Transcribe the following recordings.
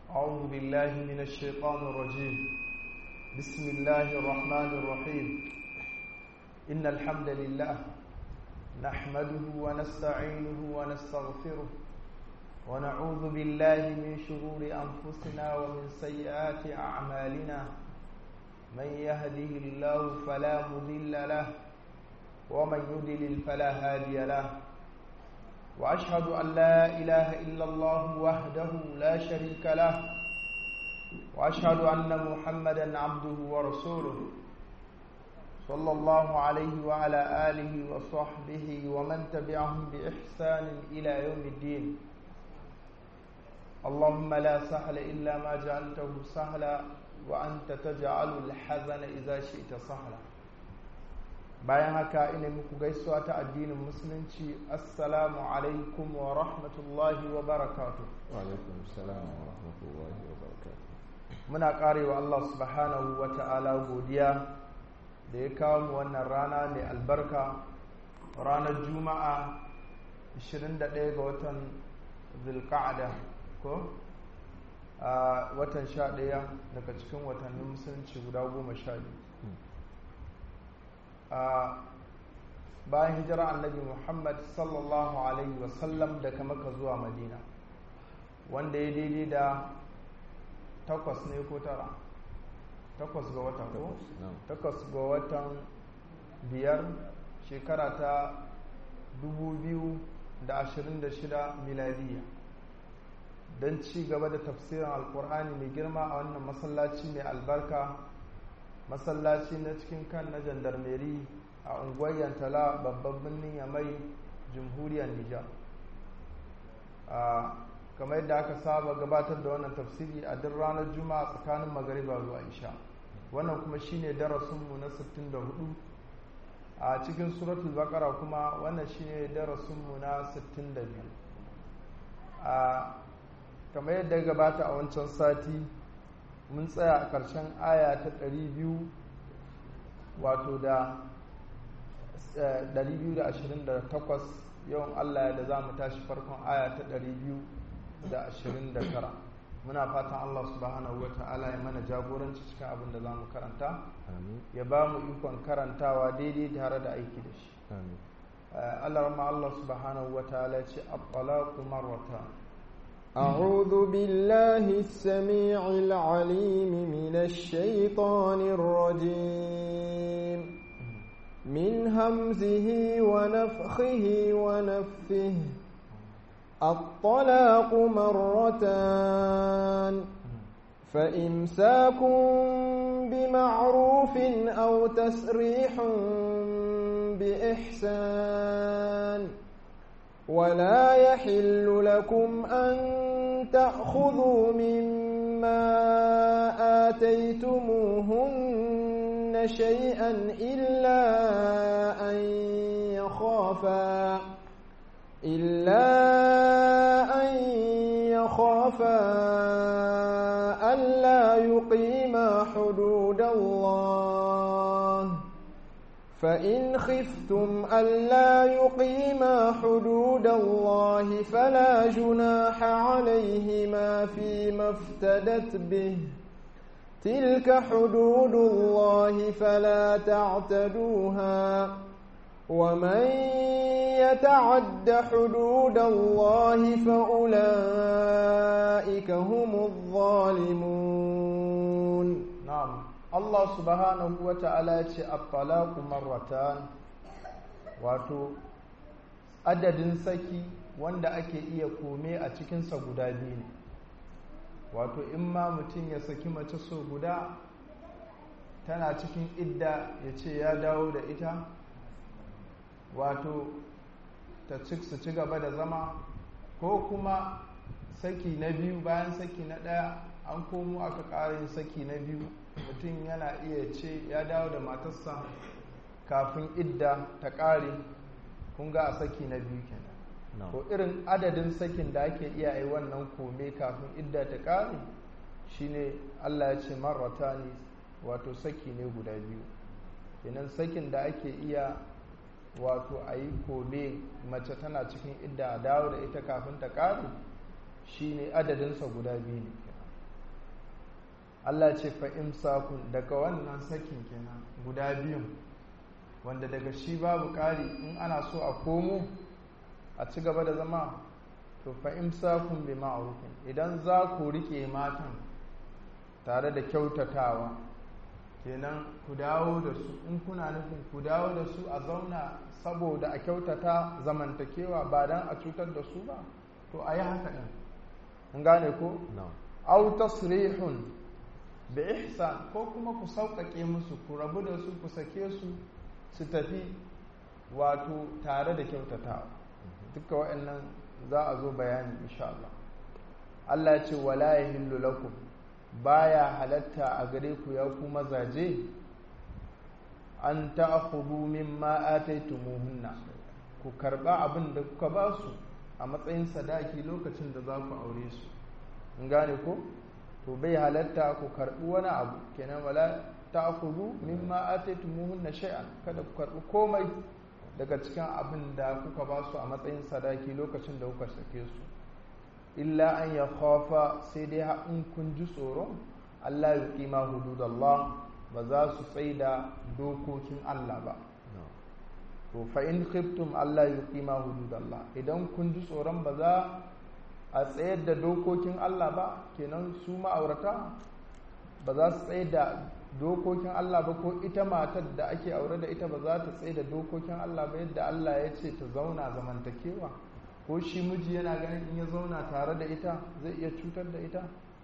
أعوذ بالله من الشيطان الرجيم بسم الله الرحمن الرحيم إن الحمد لله نحمده ونستعينه ونستغفره ونعوذ بالله من شرور أنفسنا ومن سيئات أعمالنا من يهده الله فلا مضل له ومن يضلل فلا هادي له واشهد ان لا اله الا الله وحده لا شريك له واشهد ان محمدا عبده ورسوله صلى الله عليه وعلى اله وصحبه ومن تبعهم باحسان الى يوم الدين اللهم لا سهل الا ما جعلته سهلا وانت تجعل الحزن اذا شئت سهلا bayan haka ina muku gaisuwa ta addinin musulunci assalamu alaikum wa rahmatullahi wa barakatu alaikum salam wa rahmatullahi wa barakatu muna karewa Allah subhanahu wa ta'ala godiya da ya kawo mu wannan rana mai albarka ranar juma'a 21 ga watan zulqa'ada ko a watan 11 daga cikin watannin musulunci guda goma sha biyu bayan hijira annabi muhammad sallallahu alaihi wasallam daga maka zuwa madina wanda ya daidai da takwas ne ko tara takwas ga wata ko takwas ga watan biyar shekara ta 2026 miladiya don ci gaba da tafsirin alkur'ani mai girma a wannan masallaci mai albarka masallaci na cikin kan na jandarmeri a unguwar yantala babban birnin yamai jamhuriyar nijar kamar yadda aka saba gabatar da wannan tafsiri a duk ranar juma'a tsakanin magariba zuwa isha wannan kuma shine darasinmu na 64 a cikin suratul bakara kuma wannan shine darasinmu na 62 a kamar yadda gabata a wancan sati mun tsaya a ƙarshen aya ta 200 wato da 228 yawan Allah da za mu tashi farkon aya ta 229 muna fatan Allah subhanahu wa ta'ala ya mana jagoranci cikin abin da za mu karanta ya ba mu ikon karantawa daidai tare da aiki da shi Allah rama Allah subhanahu wa ta'ala ya ce at-talaqu marratan أعوذ بالله السميع العليم من الشيطان الرجيم من همزه ونفخه ونفثه الطلاق مرتان فإمساك بمعروف أو تسريح بإحسان ولا يحل لكم أن تأخذوا مما آتيتموهن شيئا إلا أن يخافا إلا أن يخافا ألا يقيما حدود الله فإن خفتم ألا يقيما حدود الله فلا جناح عليهما فيما افتدت به تلك حدود الله فلا تعتدوها ومن يتعد حدود الله فأولئك هم الظالمون نعم Allah subhanahu wa ta'ala ya ce at-talaqu marratan wato adadin saki wanda ake iya kome a cikinsa guda biyu ne wato in ma mutum ya saki mace so guda tana cikin idda ya ce ya dawo da ita wato ta su ci gaba da zama ko kuma saki na biyu bayan saki na ɗaya an komo aka ƙara yin saki na biyu mutum yana iya ce ya dawo da matarsa kafin idda ta ƙare kun ga a saki na biyu kenan ko irin adadin sakin da ake iya yi wannan kome kafin idda ta ƙare shine Allah ya ce marrata ne wato saki ne guda biyu kenan sakin da ake iya wato a yi kome mace tana cikin idda a dawo da ita kafin ta ƙare shine adadinsa guda biyu ne Allah ce fa imsakun daga wannan sakin kenan guda biyun wanda daga shi babu ƙari in ana so a komo a ci gaba da zama to fa imsakun bi ma'rufin idan za ku rike matan tare da kyautatawa kenan ku dawo da su in kuna nufin ku dawo da su a zauna saboda a kyautata zamantakewa ba dan a cutar da su ba to a yi haka ɗin in gane ko au tasrihun bi ihsan ko kuma ku sauƙaƙe musu ku rabu da su ku sake su su tafi wato tare da kyautatawa duka waɗannan za a zo bayani insha Allah Allah ya ce wala yahillu lakum baya halatta a gare ku ya ku mazaje an ta'khudhu mimma ataytumuhunna ku karba abin da kuka ba su a matsayin sadaki lokacin da za ku aure su in gane ko to bai halatta ku karbi wani abu kenan wala ta'khudhu mimma ataytumuhunna shay'an kada ku karbi komai daga cikin abin da kuka ba su a matsayin sadaki lokacin da kuka sake su illa an ya khafa sai dai in kun ji tsoron Allah ya kima hududallah ba za su tsaida dokokin Allah ba to fa in khiftum Allah ya kima hududallah idan kun ji tsoron ba za a tsayar da dokokin Allah ba kenan su ma'aurata ba za su tsayar da dokokin Allah ba ko ita matar da ake aure da ita ba za ta tsaye da dokokin Allah ba yadda Allah ya ce ta zauna zamantakewa ko shi miji yana ganin in ya zauna tare da ita zai iya cutar da ita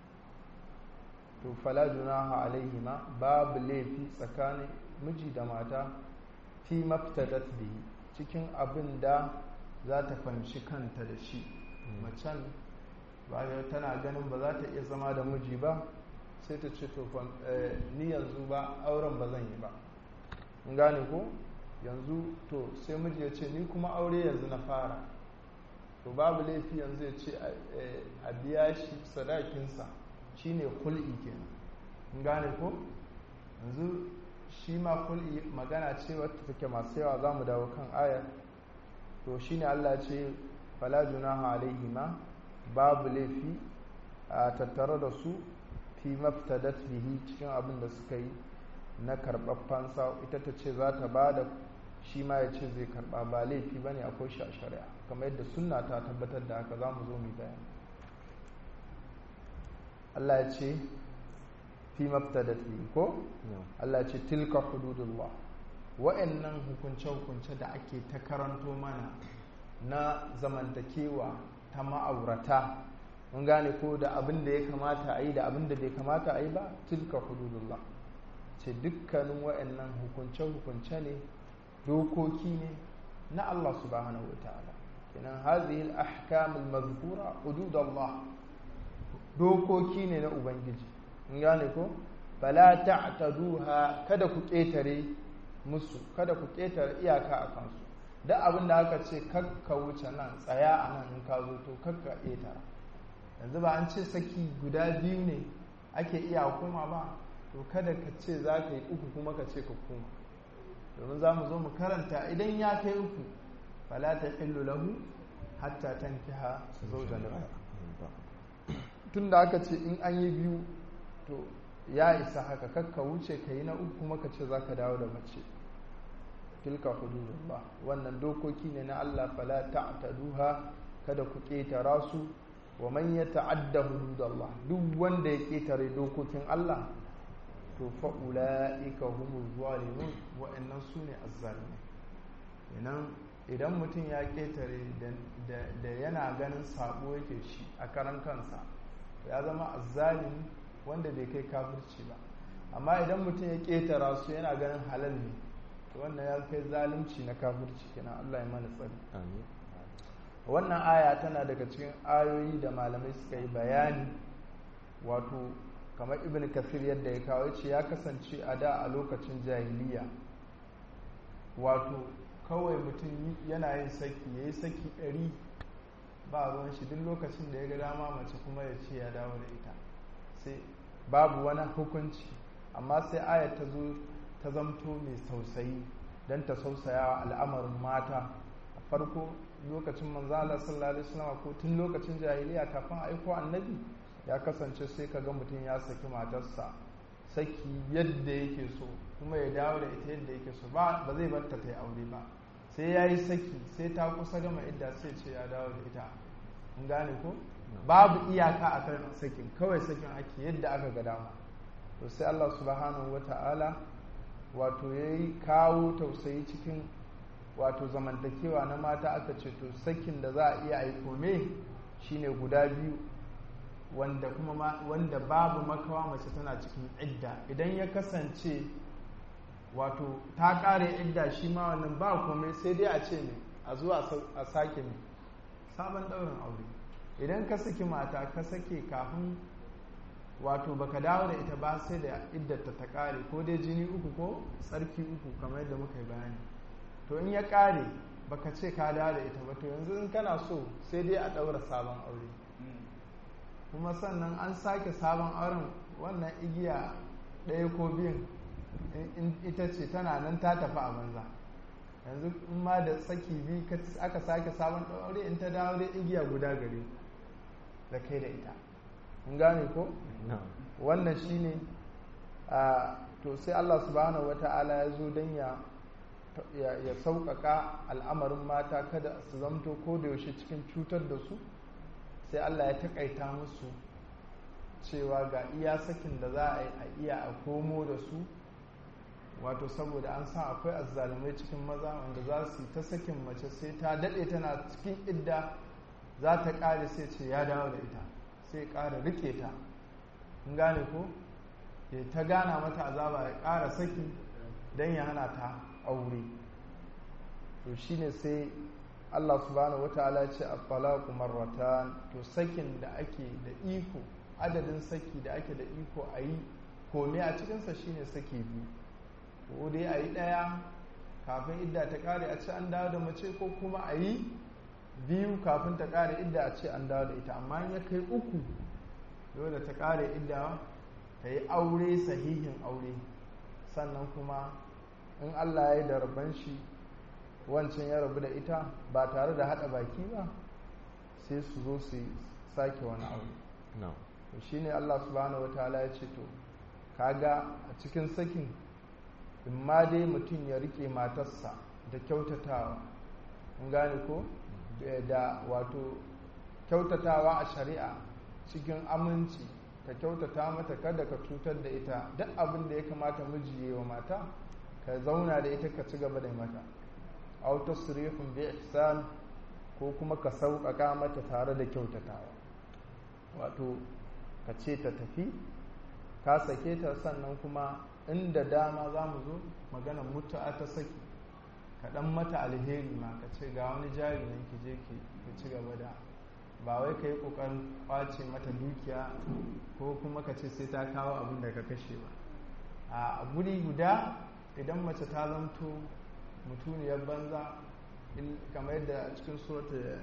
to fala junaha alaihima babu laifi tsakanin miji da mata fi maftadat bihi cikin abin da za ta fahimci kanta da shi macen ba tana ganin ba za ta iya zama da miji ba sai ta ce to ni yanzu ba auren ba zan yi ba in gane ko yanzu to sai miji ya ce ni kuma aure yanzu na fara to babu laifi yanzu ya ce a biya shi sadakinsa shine kul'i kenan in gane ko yanzu shi ma kul'i magana ce wata take masu yawa za mu dawo kan ayar to shine Allah ce fala junaha alaihima babu laifi a tattare da su fi maftadat bihi cikin abin da suka yi na karɓar fansa ita ta ce za ta ba da shi ma ya ce zai karɓa ba laifi ba ne akwai shi a shari'a kamar yadda sunna ta tabbatar da haka za mu zo mu bayani Allah ya ce fi maftadat bihi ko Allah ya ce tilka hududullah wa'annan hukunce-hukunce da ake ta karanto mana na zamantakewa ta ma'aurata mun gane ko da abin da ya kamata a yi da abin da bai kamata a yi ba tilka hududullah ce dukkanin wa'annan hukunce-hukunce ne dokoki ne na Allah subhanahu wa ta'ala kenan hazihi al-ahkam al-mazkura hududullah dokoki ne na ubangiji mun gane ko fala ta'taduha kada ku ketare musu kada ku ketare iyaka a kansu duk abin da aka ce kakka wuce nan tsaya a nan in ka zo to kakka ƙetara yanzu ba an ce saki guda biyu ne ake iya hukuma ba to kada ka ce za ka yi uku kuma ka ce ka koma domin za mu zo mu karanta idan ya kai uku fala ta hillu lahu hatta tankiha zawjan tun da aka ce in an yi biyu to ya isa haka kakka wuce ka yi na uku kuma ka ce za ka dawo da mace tilka hududullah wannan dokoki ne na Allah fala ta'taduha kada ku ketara su wa man yata'adda hududallah duk wanda ya ketare dokokin Allah to fa ulaika humuz zalimun wa innan sune azzalimin idan idan mutum ya ketare da yana ganin sabo yake shi a karan kansa ya zama azzalimi wanda bai kai kafirci ba amma idan mutum ya ketara su yana ganin halal ne to wannan ya kai zalunci na kafirci kenan Allah ya mana tsari wannan aya tana daga cikin ayoyi da malamai suka yi bayani wato kamar ibn kafir yadda ya kawo ce ya kasance a da a lokacin jahiliya wato kawai mutum yana yin saki ya yi saki ɗari ba ruwan shi duk lokacin da ya ga dama mace kuma ya ce ya dawo da ita sai babu wani hukunci amma sai aya ta zo ta zamto mai tausayi don ta sausaya wa al'amarin mata a farko lokacin manzala sallallahu alaihi wasallam ko tun lokacin jahiliya kafin aiko annabi ya kasance sai ka ga mutum ya saki matarsa saki yadda yake so kuma ya dawo da ita yadda yake so ba zai barta ta yi aure ba sai ya yi saki sai ta kusa gama idda sai ce ya dawo da ita in gane ko babu iyaka a kan sakin kawai sakin ake yadda aka ga dama to sai Allah subhanahu wa ta'ala wato ya yi kawo tausayi cikin wato zamantakewa na mata aka ce to sakin da za a iya yi kome shine guda biyu wanda kuma wanda babu makawa mace tana cikin idda idan ya kasance wato ta kare idda shi ma wannan ba komai sai dai a ce ne a zuwa a sake ne sabon ɗaurin aure idan ka saki mata ka sake kafin wato baka dawo da ita ba sai da iddata ta kare ko dai jini uku ko tsarki uku kamar yadda muka yi bayani to in ya kare baka ce ka dawo da ita ba to yanzu in kana so sai dai a ɗaura sabon aure kuma sannan an sake sabon auren wannan igiya ɗaya ko biyun ita ce tana nan ta tafi a banza yanzu in ma da saki biyu aka sake sabon aure in ta dawo da igiya guda gare da kai da ita in gane ko wannan shine a to sai Allah subhanahu wata'ala ya zo don ya ya sauƙaƙa al'amarin mata kada su zamto ko da yaushe cikin cutar da su sai Allah ya taƙaita musu cewa ga iya sakin da za a yi a iya a komo da su wato saboda an san akwai azzalumai cikin maza wanda za su yi ta sakin mace sai ta daɗe tana cikin idda za ta ƙare sai ce ya dawo da ita sai ƙara rike ta in gane ko ya ta gana mata azaba ya ƙara saki don ya hana ta aure to shine sai Allah subhanahu wa ta'ala ya ce at-talaqu marratan to sakin da ake da iko adadin saki da ake da iko a yi kome a cikinsa shine saki biyu ko dai a yi ɗaya kafin idda ta ƙare a ce an dawo da mace ko kuma a yi biyu kafin ta ƙare idda a ce an dawo da ita amma ya kai uku dole ta ƙare idda ta yi aure sahihin aure sannan kuma in allah ya yi da rabon shi wancan ya rabu da ita ba tare da haɗa baki ba sai su zo su sake wani aure to shine allah subhanahu wa ta'ala ya ce to kaga a cikin sakin in ma dai mutum ya rike matarsa da kyautatawa in gane ko da wato kyautatawa a shari'a cikin aminci ka kyautata mata kada ka cutar da ita duk abin da ya kamata miji wa mata ka zauna da ita ka ci gaba da mata aw tasrihun bi ihsan ko kuma ka sauƙaƙa mata tare da kyautatawa wato ka ce ta tafi ka sake ta sannan kuma inda dama za mu zo magana mutu'a ta saki ka dan mata alheri ma ka ce ga wani jari nan ki je ki ci gaba da ba wai ka yi kokarin kwace mata dukiya ko kuma ka ce sai ta kawo abin da ka kashe ba a guri guda idan mace ta zanto mutuniyar banza kamar yadda cikin surata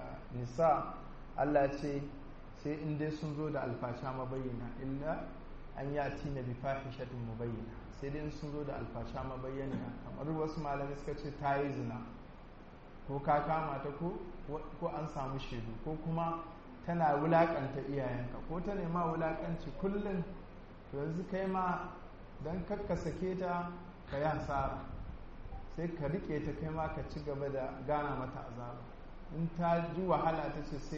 nisa Allah ce sai in dai sun zo da alfasha mabayyana illa an yi ati na bifahishatin mubayyana sai dai sun zo da alfasha mabayyana kamar wasu malamai suka ce ta yi zina ko ka kama ta ko an samu shaidu ko kuma tana wulakanta iyayenka ko ta nema wulakanci kullum to yanzu kai ma don kakka sake ta ka yi hasara sai ka rike ta kai ma ka ci gaba da gana mata azaba in ta ji wahala ta ce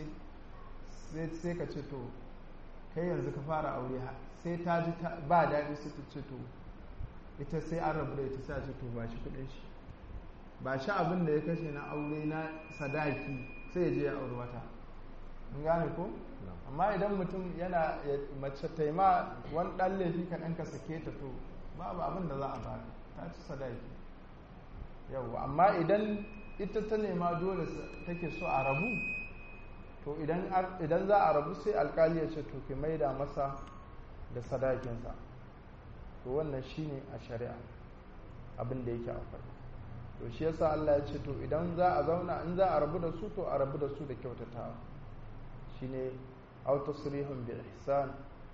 sai ka ce to kai yanzu ka fara aure sai ta ji ba daɗi sai ta ce to ita sai an rabu da ita sai ce to ba shi kuɗin shi ba shi abin da ya kashe na aure na sadaki sai ya je ya auri wata in gane ko amma idan mutum yana mace taima wani ɗan laifi kaɗan ka sake ta to babu abin da za a ba ta ci sadaki yau amma idan ita ta nema dole take so a rabu to idan za a rabu sai alkali ya ce to ki maida masa da sadakinsa to wannan shine a shari'a abin da yake akwai to shi yasa Allah ya ce to idan za a zauna in za a rabu da su to a rabu da su da kyautatawa shine aw tasrihun bi ihsan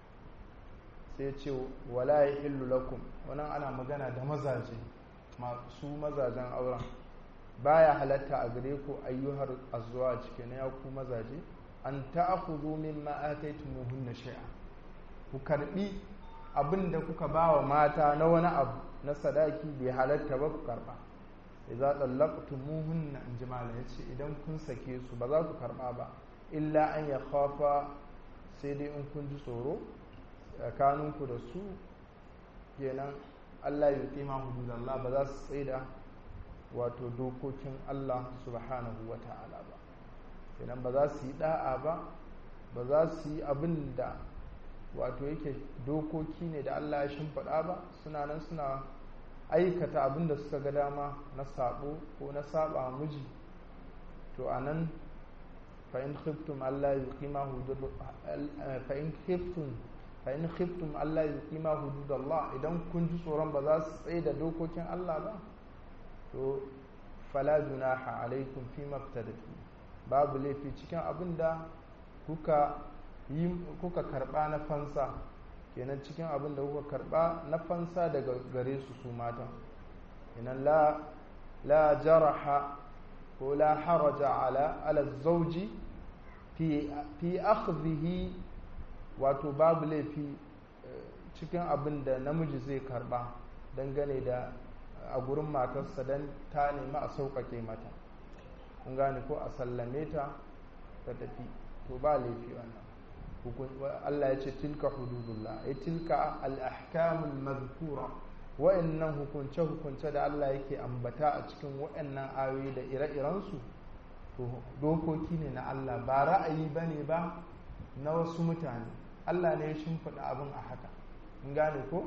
sai ce wala yahillu lakum wannan ana magana da mazaje masu mazajen auren baya halatta a gare ku ayyuhar azwaj kenan ya ku mazaje an ta'khudhu mimma ataytumuhunna shay'a ku karbi abin da kuka ba wa mata na wani abu na sadaki bai halatta ba ku karba idza tallaqtumuhunna in jimala yace idan kun sake su ba za ku karba ba illa an ya khafa sai dai in kun ji tsoro tsakaninku da su kenan Allah ya kima hududallah ba za su tsaida wato dokokin Allah subhanahu wa ta'ala ba kenan ba za su yi da'a ba ba za su yi abin da wato yake dokoki ne da Allah ya shimfiɗa ba suna nan suna aikata abin da suka ga dama na sabo ko na saba miji to a nan fa'in khiftum Allah ya kima fa'in khiftum fa'in khiftum Allah ya kima hududallah idan kun ji tsoron ba za su tsaye da dokokin Allah ba to fala junaha alaikum fi maftadatu babu laifi cikin abin da kuka yi kuka karba na fansa kenan cikin abin da kuka karba na fansa daga gare su su matan kenan la la jaraha ko la haraja ala ala zauji fi fi akhdhihi wato babu laifi cikin abin da namiji zai karba dangane da a gurin matarsa don ta nemi a sauƙaƙe mata kun gane ko a sallame ta ta tafi to ba laifi wannan Allah ya ce tilka hududullah ya tilka al-ahkamul mazkura wa'annan hukunce hukunce da Allah yake ambata a cikin wa'annan ayoyi da ire-irensu to dokoki ne na Allah ba ra'ayi bane ba na wasu mutane Allah ne ya shimfiɗa abin a haka in gane ko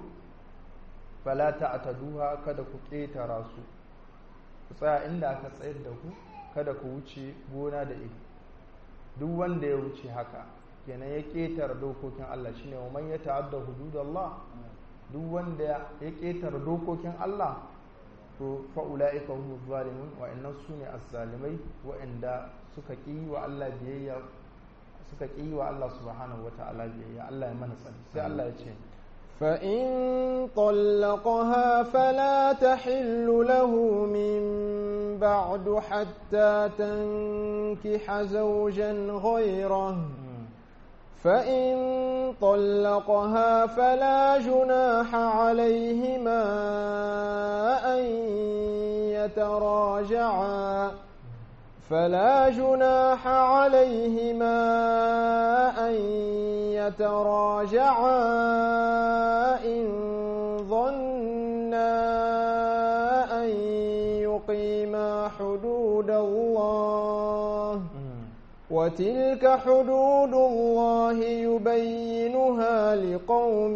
fala ta'taduha kada ku ƙetara su ku tsaya inda aka tsayar da ku kada ku wuce gona da iri duk wanda ya wuce haka kenan ya ƙetara dokokin Allah shine wa man yata'adda hududallah duk wanda ya ƙetara dokokin Allah to fa ulaika humuz zalimun wa innan sune az-zalimai wa inda suka ƙi wa Allah biyayya suka ƙi wa Allah subhanahu wata'ala biyayya Allah ya mana tsari sai Allah ya ce فإن طلقها فلا تحل له من بعد حتى تنكح زوجا غيره فإن طلقها فلا جناح عليهما أن يتراجعا فلا جناح عليهما أن يتراجعا إن ظنا أن يقيما حدود الله وتلك حدود الله يبينها لقوم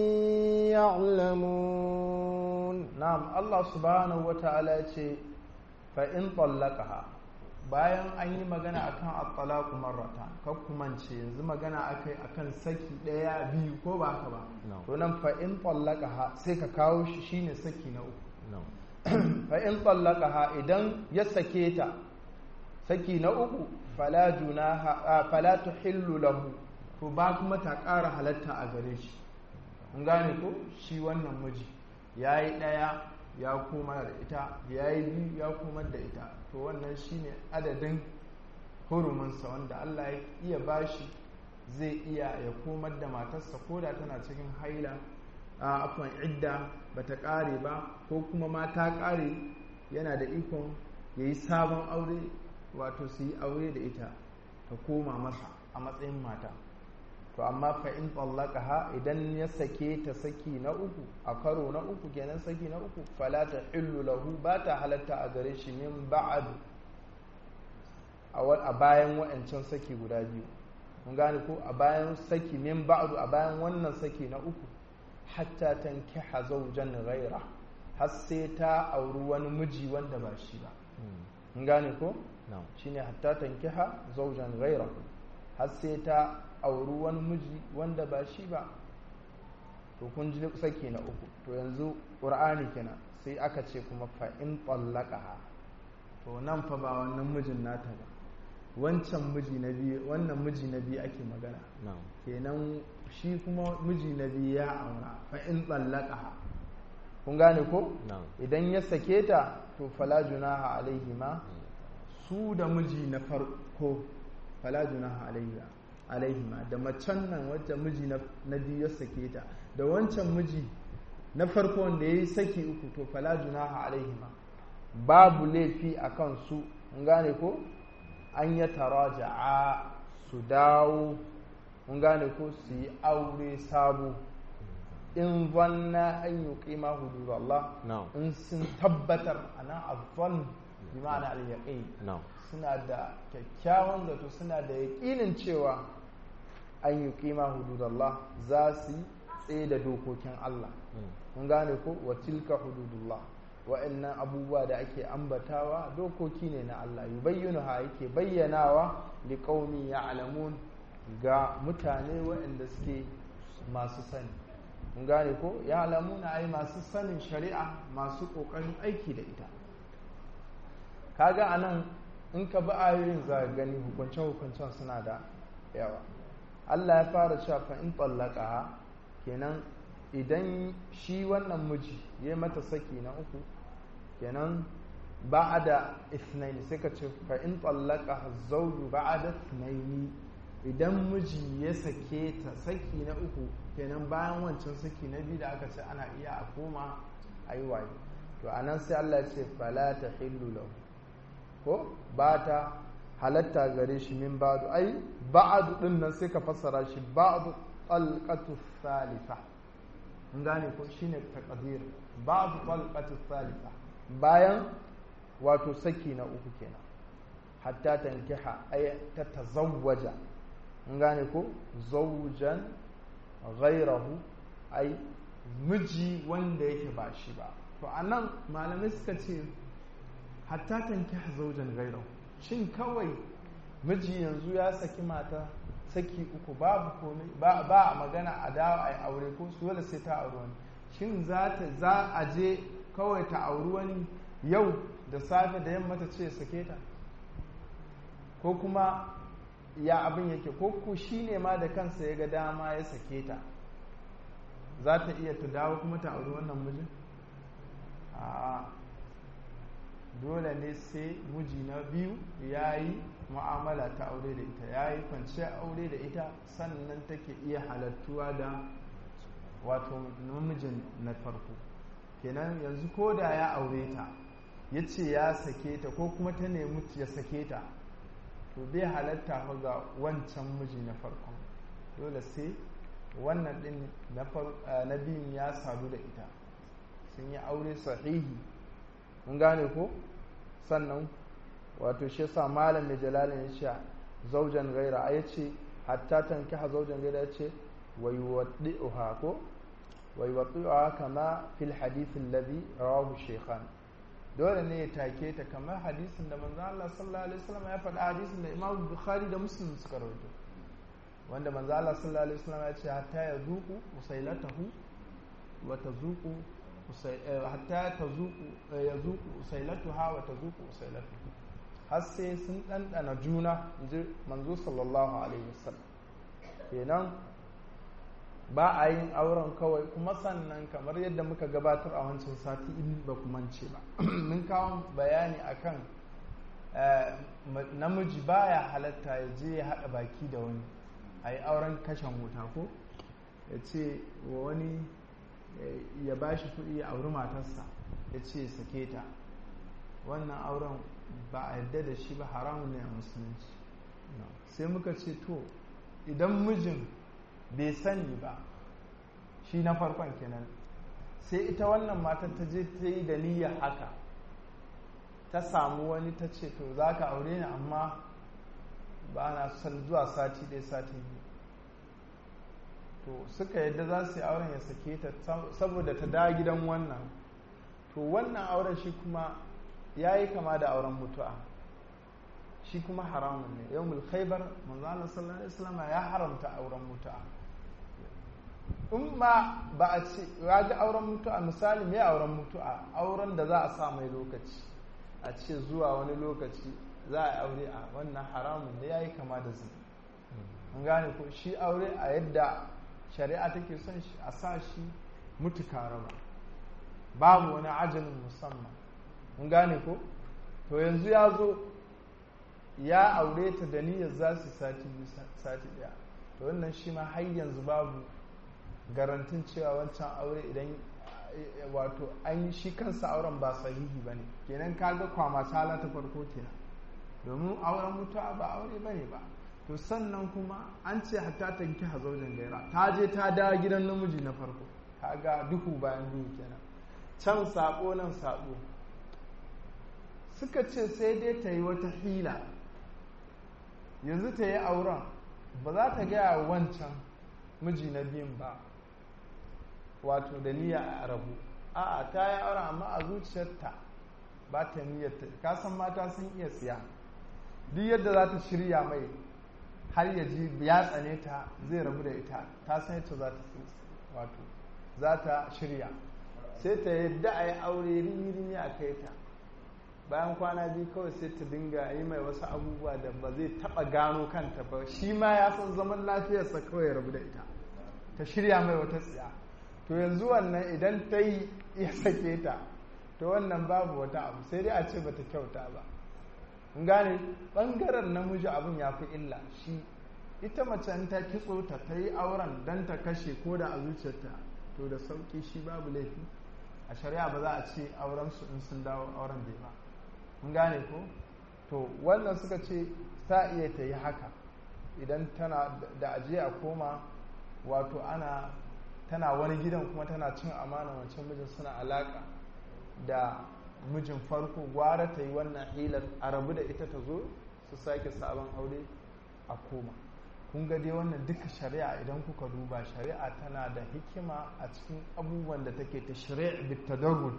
يعلمون نعم الله سبحانه وتعالى فإن طلقها bayan an yi magana akan at-talaqu marrata kar ku mance yanzu magana akai akan saki daya biyu ko ba haka ba to nan fa in ha sai ka kawo shi shine saki na uku fa in ha idan ya sake ta saki na uku fala junaha fala tuhillu lahu to ba kuma ta ƙara halatta a gare shi kun gane ko shi wannan miji yayi daya ya koma da ita ya yi biyu ya koma da ita to wannan shine adadin huruminsa wanda Allah ya iya bashi zai iya ya komar da matarsa ko da tana cikin haila a afon idda ba ta ƙare ba ko kuma ma ta ƙare yana da ikon ya yi sabon aure wato su yi aure da ita ta koma masa a matsayin mata to amma fa in ha idan ya sake ta saki na uku a karo na uku kenan saki na uku fala ta illu lahu ba ta halatta a gare shi min ba'adu a bayan wa'ancan saki guda biyu mun gane ko a bayan saki min ba'adu a bayan wannan saki na uku hatta tankiha zawjan ghaira har sai ta auri wani miji wanda ba shi ba mun gane ko shine hatta tankiha zawjan ghaira har sai ta auri wani miji wanda ba shi ba to kun ji saki na uku to yanzu ƙur'ani kenan sai aka ce kuma fa in ha to nan fa ba wannan mijin nata ba wancan miji na biyu wannan miji na biyu ake magana kenan shi kuma miji na biyu ya aura fa in ha kun gane ko idan ya sake ta to fala junaha alaihima su da miji na farko fala junaha alaihima da macen nan wacce miji na biyu ya sake ta da wancan miji na farko wanda ya yi saki uku to fala junaha alaihima babu laifi a kan su mun gane ko an ya taraja'a su dawo mun gane ko su yi aure sabo in zanna an yi ƙima hudu Allah in sun tabbatar a nan azon bi ma'ana al suna da kyakkyawan zato suna da yaƙinin cewa an yi ƙima hudu Allah za su tsaye da dokokin Allah mun gane ko wa tilka hududullah wa'annan abubuwa da ake ambatawa dokoki ne na Allah yubayyinu ha yake bayyanawa li qaumi ya'lamun ga mutane waɗanda suke masu sani mun gane ko ya'lamuna ai masu sanin shari'a masu kokarin aiki da ita kaga anan in ka bi ayoyin za gani hukunce hukuncen suna da yawa Allah ya fara cewa fa in tallaqaha kenan idan shi wannan miji ya mata saki na uku kenan ba'ada ithnaini sai ka ce fa in tallaka zawju ba'ada ithnaini idan miji ya sake ta saki na uku kenan bayan wancan saki na biyu da aka ce ana iya a koma ayi waye to anan sai Allah ya ce fala tahillu lahu ko ba ta halatta gare shi min ba'du ai ba'du din nan sai ka fassara shi ba'du talqatu thalitha mun gane ko shine taqdir ba'du talqatu thalitha bayan wato saki na uku kenan hatta tankiha ay ta tazawwaja mun gane ko zawjan ghayrahu ai miji wanda yake ba shi ba to anan malamai suka ce hatta tankiha zawjan ghayrahu shin kawai miji yanzu ya saki mata saki uku babu komai ba ba magana a dawo ai aure ko dole sai ta aure wani shin za ta za a je kawai ta auri wani yau da safe da yamma ta ce sake ta ko kuma ya abin yake ko ku shi ne ma da kansa ya ga dama ya sake ta za ta iya ta dawo kuma ta auri wannan mijin a dole ne sai miji na biyu ya yi mu'amala ta aure da ita ya yi kwanciyar aure da ita sannan take iya halattuwa da wato namijin na farko kenan yanzu ko da ya aure ta ya ce ya sake ta ko kuma ta nemi ya sake ta to bai halatta fa ga wancan miji na farkon dole sai wannan din na biyun ya sadu da ita sun yi aure sahihi mun gane ko sannan wato shi yasa malam mai jalalin ya ce zaujan gaira a yace hatta tankiha zaujan gaira ya ce wa yuwaddi'uha ko wa yuwaddi'uha kama fil hadith alladhi rawahu shaykhan dole ne ya take ta kamar hadisin da manzo Allah sallallahu alaihi wasallam ya faɗa hadisin da Imam Bukhari da Muslim suka rawaito wanda manzo Allah sallallahu alaihi wasallam ya ce hatta yazuqu usailatahu wa tazuqu hatta tazuqu yazuqu usailatuha wa tazuqu usailatuhu har sai sun ɗanɗana juna ji manzo sallallahu alaihi wasallam kenan ba a yin auren kawai kuma sannan kamar yadda muka gabatar a wancan sati in ba ku mance ba mun kawo bayani akan namiji baya halatta ya je ya haɗa baki da wani a yi auren kashen wuta ko ya ce wa wani ya ba shi kuɗi ya auri matarsa ya ce sake ta wannan auren ba a yarda da shi ba haramun ne a musulunci sai muka ce to idan mijin bai sani ba shi na farkon kenan sai ita wannan matar ta je ta yi da niyyar haka ta samu wani ta ce to za ka aure ni amma ba na son zuwa sati ɗaya sati biyu to suka yadda za su yi auren ya sake ta saboda ta da gidan wannan to wannan auren shi kuma ya yi kama da auren mutu'a shi kuma haramun ne yau mulkhaibar manzana sallallahu alaihi wasallam ya haramta auren mutu'a in ma ba a ce ya ga auren mutu'a misali me auren mutu'a auren da za a sa mai lokaci a ce zuwa wani lokaci za a aure a wannan haramun ne ya yi kama da zina an gane ko shi aure a yadda shari'a take son shi a sa shi mutuka raba babu wani ajalin musamman mun gane ko to yanzu ya zo ya aure ta da niyyar za su sati biyu sati ɗaya to wannan shi ma har yanzu babu garantin cewa wancan aure idan wato an shi kansa auren ba sahihi ba ne kenan kaga kwama sala ta farko kenan domin auren mutuwa ba aure ba ne ba to sannan kuma an ce hatta ta ki hazaujin gaira ta je ta dawo gidan namiji na farko kaga duhu bayan duhu kenan can sabo nan sabo suka ce sai dai ta yi wata hila yanzu ta yi auren ba za ta gaya wancan miji na biyun ba wato da niyya a rabu a'a ta yi auren amma a zuciyarta ba ta niyyar ta kasan mata sun iya siya duk yadda za ta shirya mai har ya ji ya tsane ta zai rabu da ita ta san yadda za ta wato za ta shirya sai ta yadda a yi aure rini a kai ta bayan kwana biyu kawai sai ta dinga yi mai wasu abubuwa da ba zai taba gano kanta ba shi ma ya san zaman lafiyarsa kawai rabu da ita ta shirya mai wata tsiya to yanzu wannan idan ta yi ya sake ta to wannan babu wata abu sai dai a ce bata kyauta ba in gane bangaren namiji abin ya fi illa shi ita mace in ta kitso ta ta yi auren don ta kashe ko da a zuciyarta to da sauki shi babu laifi a shari'a ba za a ce auren su in sun dawo auren bai ba in gane ko to wannan suka ce ta iya ta yi haka idan tana da ajiye a koma wato ana tana wani gidan kuma tana cin amana wancan mijin suna alaka da mijin farko gwara ta yi wannan hilar a rabu da ita ta zo su sake sabon aure a koma kun ga dai wannan duka shari'a idan kuka duba shari'a tana da hikima a cikin abubuwan da take ta shari'a bitadarruj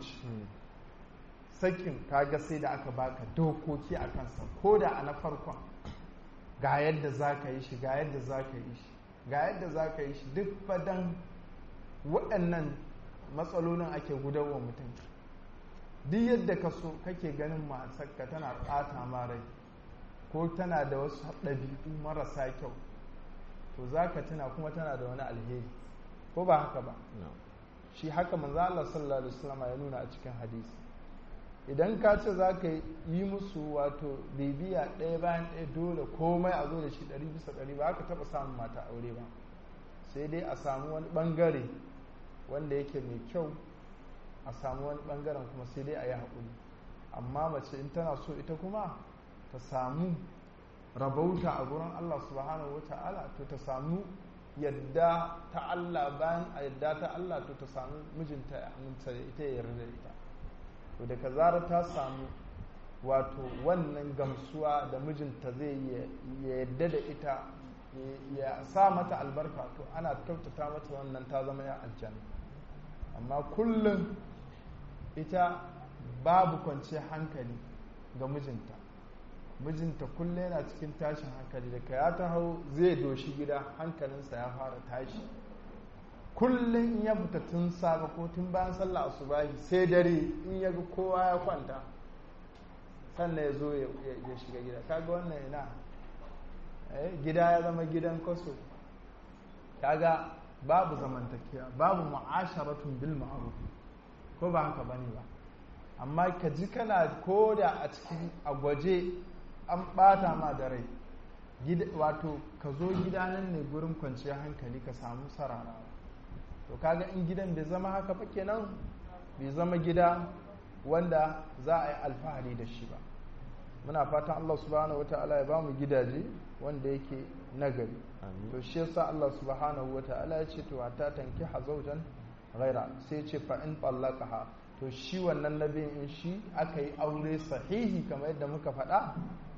sakin kaga sai da aka baka dokoki a kansa ko da a na farkon ga yadda za ka yi shi ga yadda za ka yi shi ga yadda za ka yi shi duk fadan waɗannan matsalolin ake gudarwa mutum duk yadda ka so kake ganin masarka tana ɓata ma rai ko tana da wasu ɗabi'u marasa kyau to za ka tuna kuma tana da wani alheri ko ba haka ba shi haka manzo Allah sallallahu alaihi wasallam ya nuna a cikin hadisi idan ka ce za ka yi musu wato bibiya ɗaya bayan ɗaya dole komai a zo da shi ɗari bisa ɗari ba ka taɓa samun mata aure ba sai dai a samu wani ɓangare wanda yake mai kyau a samu wani ɓangaren kuma sai dai a yi haƙuri amma mace in tana so ita kuma ta samu rabauta a gurin Allah subhanahu wa ta'ala to ta samu yadda ta Allah bayan a yadda ta Allah to ta samu mijinta ya aminta da ita ya yarda da ita to daga zarar ta samu wato wannan gamsuwa da mijinta zai ya yadda da ita ya sa mata albarka to ana kyautata mata wannan ta zama ya aljanna amma kullum ita babu kwanciyar hankali ga mijinta mijinta kullum yana cikin tashin hankali da ya ta hau zai doshi gida hankalinsa ya fara tashi kullum in ya fita tun safe ko tun bayan sallah asubahi sai dare in ya ga kowa ya kwanta sannan ya zo ya shiga gida kaga wannan ina gida ya zama gidan kwaso kaga babu zamantakewa babu mu'asharatun bil ma'ruf ko ba haka bane ba amma ka ji kana ko da a cikin a gwaje an bata ma da rai wato ka zo gida nan ne gurin kwanciyar hankali ka samu sararawa to kaga in gidan bai zama haka ba kenan bai zama gida wanda za a yi alfahari da shi ba muna fatan Allah subhanahu wata'ala ya bamu gidaje wanda yake nagari to shi yasa Allah subhanahu wata'ala ya ce to hatta tanki hazaujan ghaira sai ce fa in tallaqaha to shi wannan nabiyin in shi aka yi aure sahihi kamar yadda muka faɗa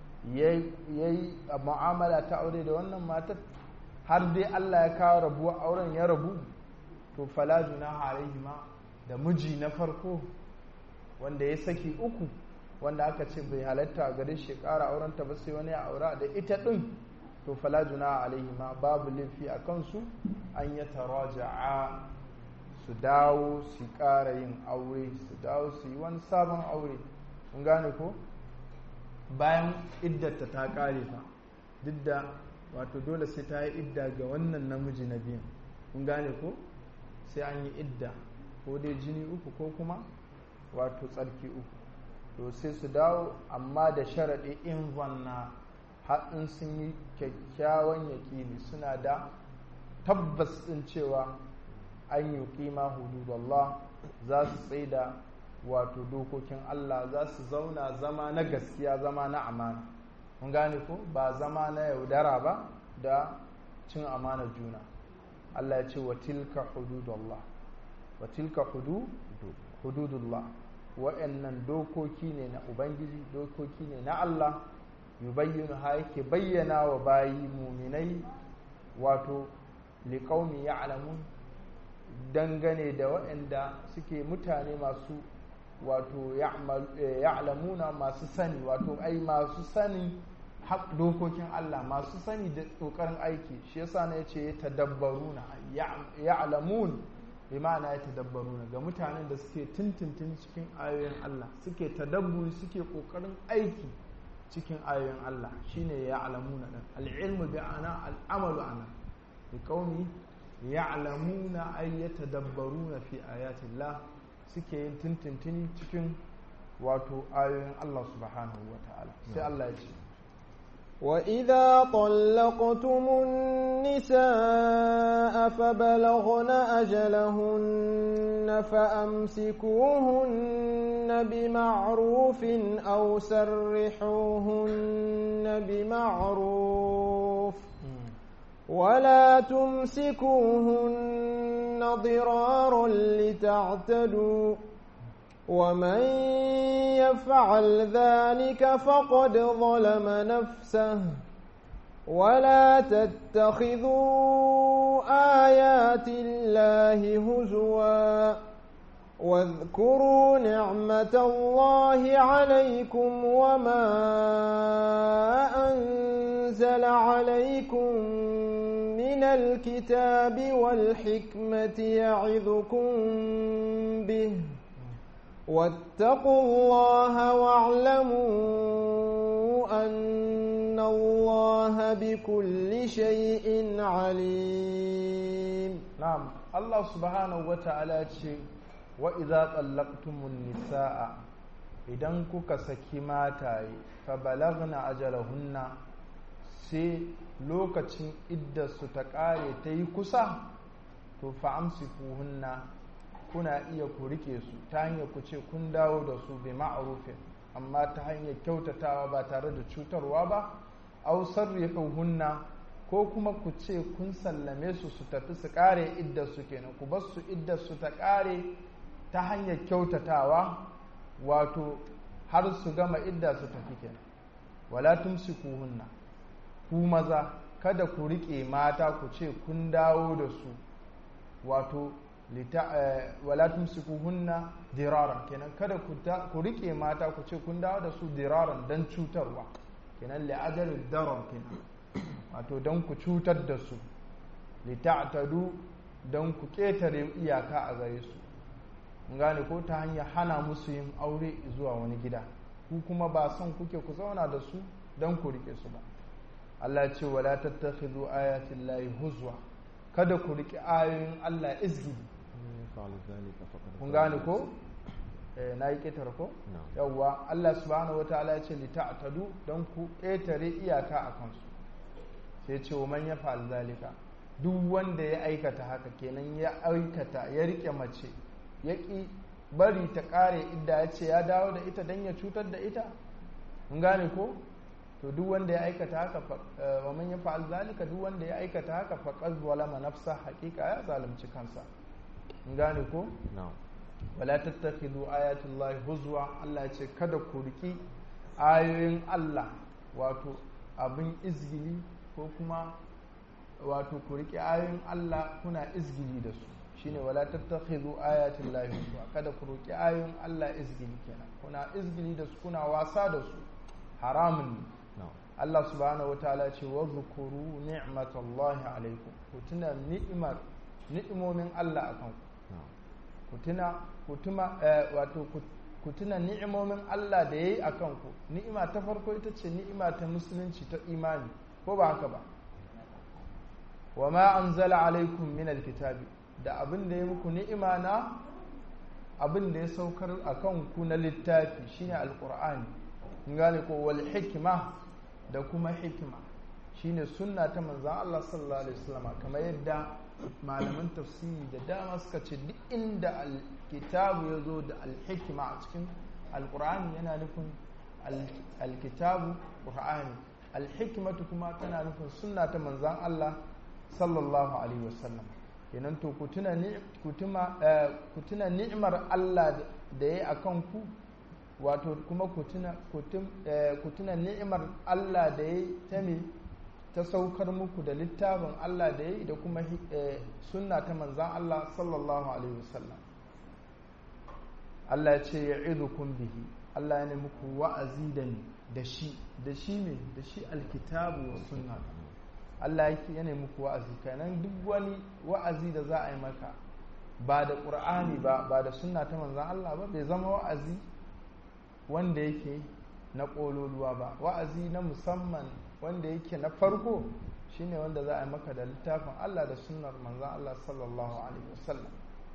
yayi mu'amala ta aure da wannan matar har dai Allah ya kawo rabuwa auren ya rabu to fala junaha alaihima da miji na farko wanda ya saki uku wanda aka ce bai halatta a gare shi ƙara aurenta ba sai wani ya aura da ita ɗin to fala junaha alaihima babu laifi a kansu an ya taraja'a su dawo su ƙara yin aure su dawo su yi wani sabon aure kun gane ko bayan iddata ta ƙare fa duk da wato dole sai ta yi idda ga wannan namiji na biyun kun gane ko sai an yi idda ko dai jini uku ko kuma wato tsarki uku to sai su dawo amma da sharaɗi in zanna har in sun yi kyakkyawan yaƙini suna da tabbas ɗin cewa an yi ƙima hududallah za su tsaida wato dokokin Allah za su zauna zama na gaskiya zama na amana mun gane ko ba zama na yaudara ba da cin amana juna Allah ya ce wa tilka hududullah wa tilka hududullah wa'annan dokoki ne na ubangiji dokoki ne na Allah yubayyinu ha yake bayyana wa bayi muminai wato liƙaumi ya'lamun dangane da waɗanda suke mutane masu wato ya'lamuna masu sani wato ai masu sani dokokin Allah masu sani da ƙoƙarin aiki shi yasa na yace ya tadabbaruna ya'lamun bi ma'ana ya tadabbaruna ga mutanen da suke tuntuntun cikin ayoyin Allah suke tadabburi suke ƙoƙarin aiki cikin ayoyin Allah shine ya'lamuna dan al-ilmu bi ana al-amalu ana bi qaumi ya'lamuna ay yatadabbaruna fi ayati Allah suke yin tuntuntuni cikin wato ayoyin Allah subhanahu wa ta'ala sai Allah ya ce وإذا طلقتم النساء فبلغن أجلهن فأمسكوهن بمعروف أو سرحوهن بمعروف ولا تمسكوهن ضرارا لتعتدوا ومن يفعل ذلك فقد ظلم نفسه ولا تتخذوا آيات الله هزوا واذكروا نعمة الله عليكم وما أنزل عليكم من الكتاب والحكمة يعظكم به واتقوا الله واعلموا أن الله بكل شيء عليم نعم الله سبحانه وتعالى وإذا طلقتم النساء idan kuka saki mataye fa balagna ajalahunna sai lokacin iddarsu ta ƙare ta yi kusa to fa amsikuhunna kuna iya ku rike su ta hanyar ku ce kun dawo da su bi ma'arufin amma ta hanyar kyautatawa ba tare da cutarwa ba au hunna ko kuma ku ce kun sallame su su tafi su kare iddar su kenan ku bar su iddar su ta kare ta hanyar kyautatawa wato har su gama idda su tafi kenan wala tumsikuhunna ku maza kada ku rike mata ku ce kun dawo da su wato wala tumsikuhunna diraran kenan kada ku rike mata ku ce kun dawo da su diraran dan cutarwa kenan li'ajal darar kenan wato dan ku cutar da su lita'tadu dan ku ketare iyaka a gare su gane ko ta hanyar hana musu yin aure zuwa wani gida ku kuma ba son kuke ku zauna da su dan ku rike su ba Allah ce wala tattakhidhu ayatin lahi huzwa kada ku riki ayoyin Allah izgidi kun gane ko na yi ƙetare ko yawwa Allah subhanahu wa ta'ala ya ce li ta'tadu don ku ƙetare iyaka a kansu sai ce wa man ya fa'al zalika duk wanda ya aikata haka kenan ya aikata ya rike mace ya ƙi bari ta ƙare idda ya ce ya dawo da ita don ya cutar da ita kun gane ko to duk wanda ya aikata haka wa man ya fa'al zalika duk wanda ya aikata haka faqad zalama nafsa haqiqa ya zalunci kansa gane ko? wala tattakhidhu ayatullahi huzwa Allah ya ce kada ku riki ayoyin Allah wato abin izgili ko kuma wato ku riki ayoyin Allah kuna izgili da su shine wala tattakhidhu ayatullahi huzwa kada ku riki ayoyin Allah izgili kenan kuna izgili da su kuna wasa da su haramun ne Allah subhanahu wataala ce wa zukuru ni'matallahi alaikum ku tuna ni'imar ni'imomin Allah akan ku ku tuna ku tuma wato ku tuna ni'imomin Allah da yayi akan ku ni'ima ta farko ita ce ni'ima ta musulunci ta imani ko ba haka ba wa ma anzala alaikum min alkitabi da abin da ya muku ni'ima na abin da ya saukar akan ku na littafi shine alqur'ani kun gane ko wal hikma da kuma hikima shine sunna ta manzan Allah sallallahu alaihi wasallam kamar yadda malaman tafsiri da dama suka ce duk inda alkitabu ya zo da alhikima a cikin alkur'ani yana nufin alkitabu qur'ani alhikimatu kuma tana nufin sunna ta manzan Allah sallallahu alaihi wasallam kenan to ku tuna ni'imar Allah da ya yi a kanku wato kuma ku tuna ni'imar Allah da ya yi ta me ta saukar muku da littafin Allah da ya yi da kuma sunna ta manzan Allah sallallahu alaihi wasallam Allah ya ce ya idukun bihi Allah ya ne muku wa'azi da ni da shi da shi ne da shi alkitabu wa sunna Allah ya ne muku wa'azi kenan duk wani wa'azi da za a yi maka ba da ƙur'ani ba ba da sunna ta manzan Allah ba bai zama wa'azi wanda yake na ƙololuwa ba wa'azi na musamman wanda yake na farko shine wanda za a yi maka da littafin Allah da sunnar manzan Allah sallallahu alaihi wasallam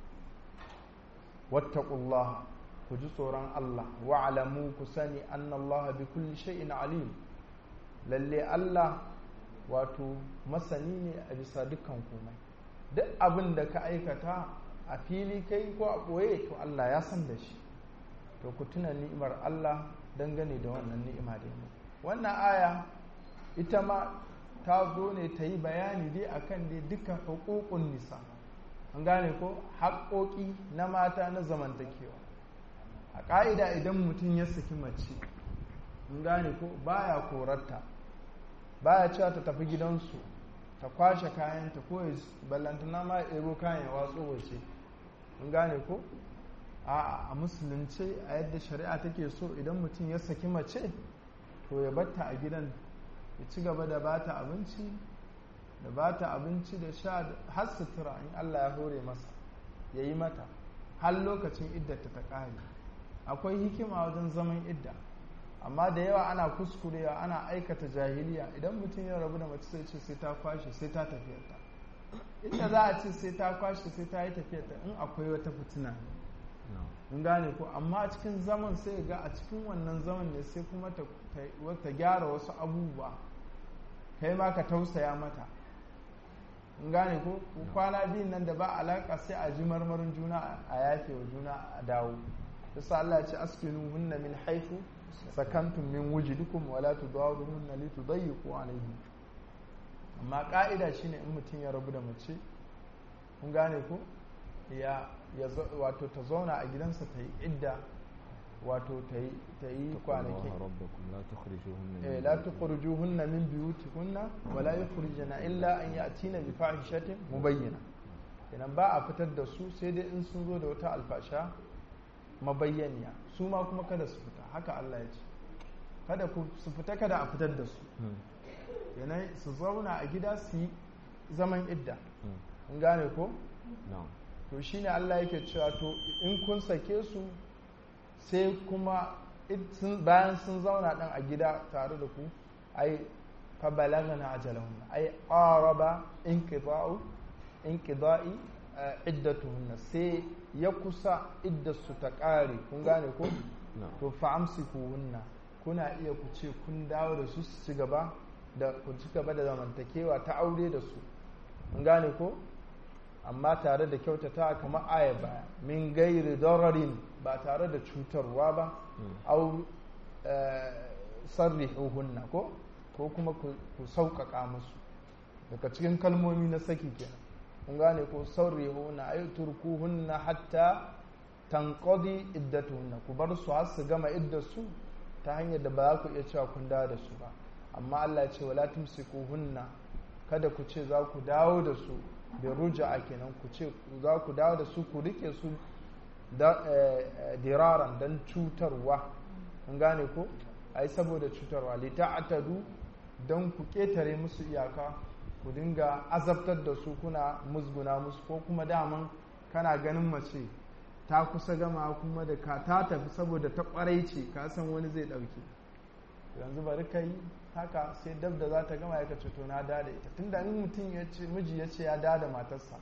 wattaqullah ku ji tsoron Allah wa'lamu ku sani annallaha bi kulli shay'in alim lalle Allah wato masani ne a bisa dukkan komai duk abin da ka aikata a fili kai ko a ɓoye to Allah ya san da shi to ku tuna ni'imar Allah dangane da wannan ni'ima da yi wannan aya ita ma ta zo ne ta yi bayani dai akan dai duka hukukun nisa an gane ko haƙoƙi na mata na zamantakewa a ƙa'ida idan mutum ya saki mace an gane ko baya korarta baya cewa ta tafi gidansu ta kwashe kayanta ko ya ballantana ma ya ɗebo kayan ya watso wace an gane ko a a musulunce a yadda shari'a take so idan mutum ya saki mace to ya batta a gidan ya ci gaba da bata abinci da bata abinci da sha har sutura in Allah ya hore masa ya yi mata har lokacin iddata ta ƙare akwai hikima wajen zaman idda amma da yawa ana kuskurewa ana aikata jahiliya idan mutum ya rabu da mace sai ce sai ta kwashe sai ta tafiyarta inda za a ce sai ta kwashe sai ta yi tafiyarta in akwai wata fitina in gane ko amma a cikin zaman sai ga a cikin wannan zaman ne sai kuma ta gyara wasu abubuwa kai ma ka tausaya mata in gane ko kwana biyun nan da ba alaka sai a ji marmarin juna a yafe wa juna a dawo yasa Allah ya ce askinu hunna min haifu sakantum min wujidukum wala tudawiruhunna litudayyiqu alayhim amma ka'ida shine in mutum ya rabu da mace kun gane ko ya wato ta zauna a gidansa ta yi idda wato ta yi ta yi kwanaki eh la tukhrijuhunna min buyutikunna wala yukhrijuna illa an ya'tina bi fahishatin mubayyana kenan ba a fitar da su sai dai in sun zo da wata alfasha mabayyaniya su ma kuma kada su fita haka Allah ya ce kada ku su fita kada a fitar da su yanayi su zauna a gida su yi zaman idda in gane ko? to shine Allah yake cewa to in kun sake su sai kuma bayan sun zauna ɗan a gida tare da ku ai fa balagana ajalahun ai qaraba inqida'u inqida'i iddatuhunna sai ya kusa iddarsu ta ƙare kun gane ko to fa'amsikuhunna kuna iya ku ce kun dawo da su su ci gaba da ku ci gaba da zamantakewa ta aure da su kun gane ko amma tare da kyautata kamar aya baya min gairi dararin ba tare da cutarwa ba au sarrihuhunna ko ko kuma ku sauƙaƙa musu daga cikin kalmomi na saki kenan kun gane ko sarrihunna ay turkuhunna hatta tanqadi iddatuhunna ku bar su har su gama iddarsu ta hanyar da ba za ku iya cewa kun dawo da su ba amma Allah ya ce wala tumsikuhunna kada ku ce za ku dawo da su da ruja'a kenan ku ce za ku dawo da su ku rike su da diraran dan cutarwa kun gane ko ai saboda cutarwa li ta'tadu dan ku ketare musu iyaka ku dinga azabtar da su kuna musguna musu ko kuma daman kana ganin mace ta kusa gama kuma da ka ta tafi saboda ta kwarai ce ka san wani zai dauke yanzu bari ka yi haka sai dab da za ta gama ya kace to na da da ita tunda in mutum ya ce miji ya ce ya da da matarsa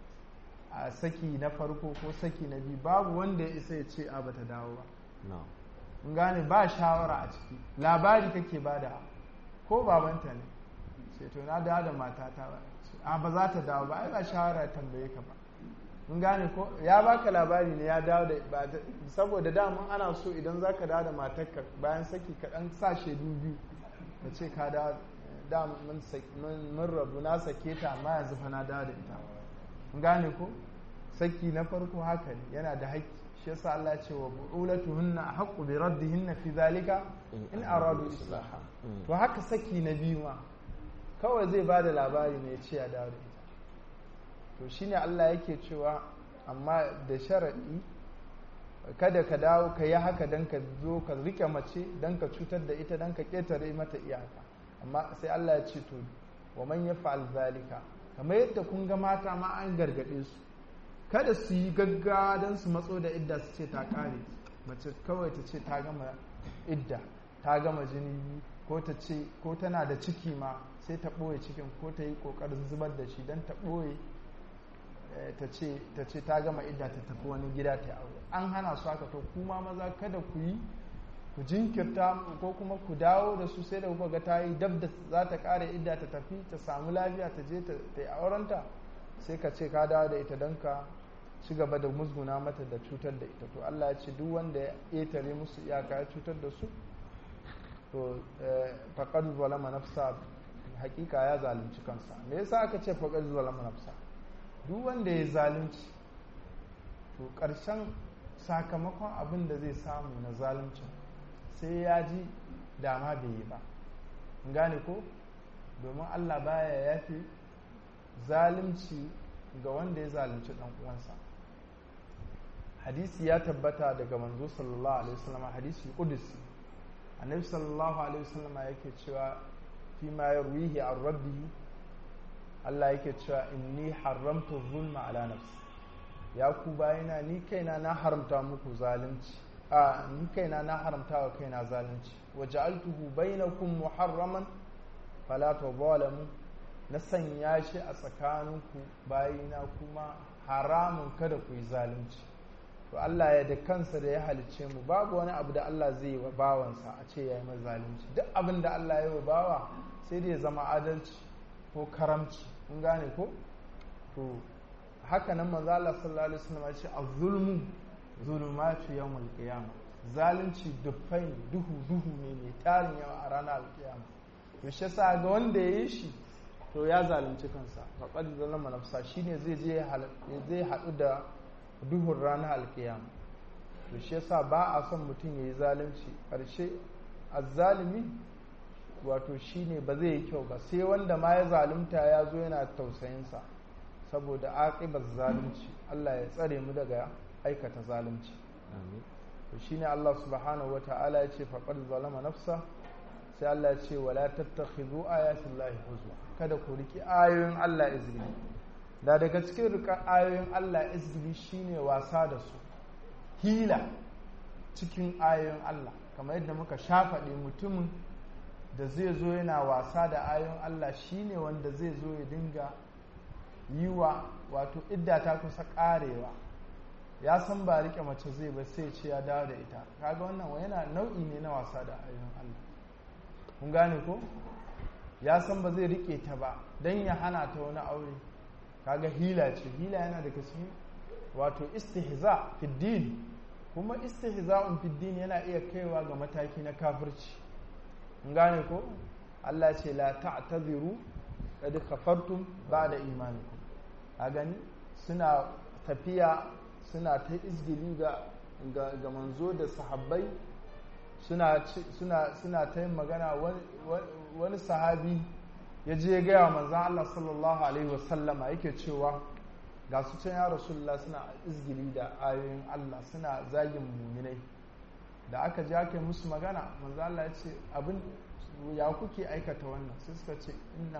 a saki na farko ko saki na biyu babu wanda ya isa ya ce a bata dawo ba in gane ba shawara a ciki labari kake bada ko babanta ne sai to na dawo da matata ba a ba za ta dawo ba ai ba shawara tambaye ka ba mun gane ko ya baka labari ne ya dawo da saboda damun ana so idan za ka dawo da matarka bayan saki ka dan sa shaidu biyu ka ce ka dawo da mun rabu na sake ta amma yanzu fa na dawo da ita mun gane ko saki na farko haka ne yana da haƙƙi shi yasa Allah ce wa bu'ulatuhunna haqqu bi raddihinna fi zalika in aradu islaha to haka saki na biyu ma kawai zai ba da labari ne ya ce ya dawo da ita to shine Allah yake cewa amma da sharaɗi kada ka dawo ka yi haka don ka zo ka rike mace don ka cutar da ita don ka ƙetare mata iyaka amma sai Allah ya ce to wa man ya fa'al zalika kamar yadda kun ga mata ma an gargaɗe su kada su yi gaggawa don su matso da idda su ce ta ƙare mace kawai ta ce ta gama idda ta gama jini ko ta ce ko tana da ciki ma sai ta ɓoye cikin ko ta yi ƙoƙarin zubar da shi don ta ɓoye ta ce ta gama idda ta tafi wani gida ta aure an hana su haka to kuma maza kada ku yi ku jinkirta ko kuma ku dawo da su sai da kuka ga ta yi dab da za ta kare idda ta tafi ta samu lafiya ta je ta yi aurenta sai ka ce ka dawo da ita don ka ci gaba da musguna mata da cutar da ita to Allah ya ce duk wanda ya ƙetare musu iyaka ya cutar da su to faqad zalama nafsa hakika ya zalunci kansa me yasa aka ce faqad zalama nafsa duk wanda ya zalunci to ƙarshen sakamakon abin da zai samu na zalunci sai ya ji dama bai yi ba gane ko domin allah baya yafi zalunci ga wanda ya zalunci ɗan uwansa hadisi ya tabbata daga manzo sallallahu alaihi wasallam hadisi kudusi annabi sallallahu alaihi wasallam yake cewa fi ma yarwihi an rabbihi Allah yake cewa inni haramtu zulma ala nafsi ya ku bayina ni kaina na haramta muku zalunci a ni kaina na haramta wa kaina zalunci wa ja'altuhu bainakum muharraman fala tadhalamu na sanya shi a tsakaninku bayina kuma haramun kada ku yi zalunci to Allah ya da kansa da ya halicce mu babu wani abu da Allah zai yi wa bawansa a ce ya yi zalunci duk abin da Allah ya yi wa bawa sai da ya zama adalci ko karamci kun gane ko to haka nan manzo Allah sallallahu alaihi wasallam ya ce az-zulmu zulumatu yawmul qiyamah zalunci dufai duhu duhu ne mai tarin yawa a ranar alkiyama to shi yasa ga wanda ya yi shi to ya zalunci kansa faqad zalama nafsa shine zai je zai hadu da duhun ranar alkiyama to shi yasa ba a son mutum ya yi zalunci ƙarshe azzalimi wato shine ba zai yi kyau ba sai wanda ma ya zalunta ya zo yana tausayinsa saboda aƙibar zalunci Allah ya tsare mu daga aikata zalunci to shine Allah subhanahu wata'ala ya ce faqad zalama nafsa sai Allah ya ce wala tattakhidhu ayatin lahi huzwa kada ku riki ayoyin Allah izgili da daga cikin rika ayoyin Allah izgili shine wasa da su hila cikin ayoyin Allah kamar yadda muka shafaɗe mutumin da zai zo yana wasa da ayoyin Allah shine wanda zai zo ya dinga yi wa wato idda ta kusa karewa ya san ba rike mace zai ba sai ce ya dawo da ita kaga wannan yana nau'i ne na wasa da ayoyin Allah kun gane ko ya san ba zai rike ta ba don ya hana ta wani aure kaga hila ce hila yana daga cikin wato istihza fiddin kuma istihza'un fiddin yana iya kaiwa ga mataki na kafirci kun gane ko Allah ce la ta'tadiru qad kafartum ba'da imanikum a gani suna tafiya suna ta izgili ga ga manzo da sahabbai suna suna suna ta yin magana wani sahabi ya je gaya wa manzan Allah sallallahu alaihi wasallama yake cewa ga su can ya rasulullah suna izgili da ayoyin Allah suna zagin muminai da aka je aka yi musu magana manzan Allah ya ce abin ya kuke aikata wannan sai suka ce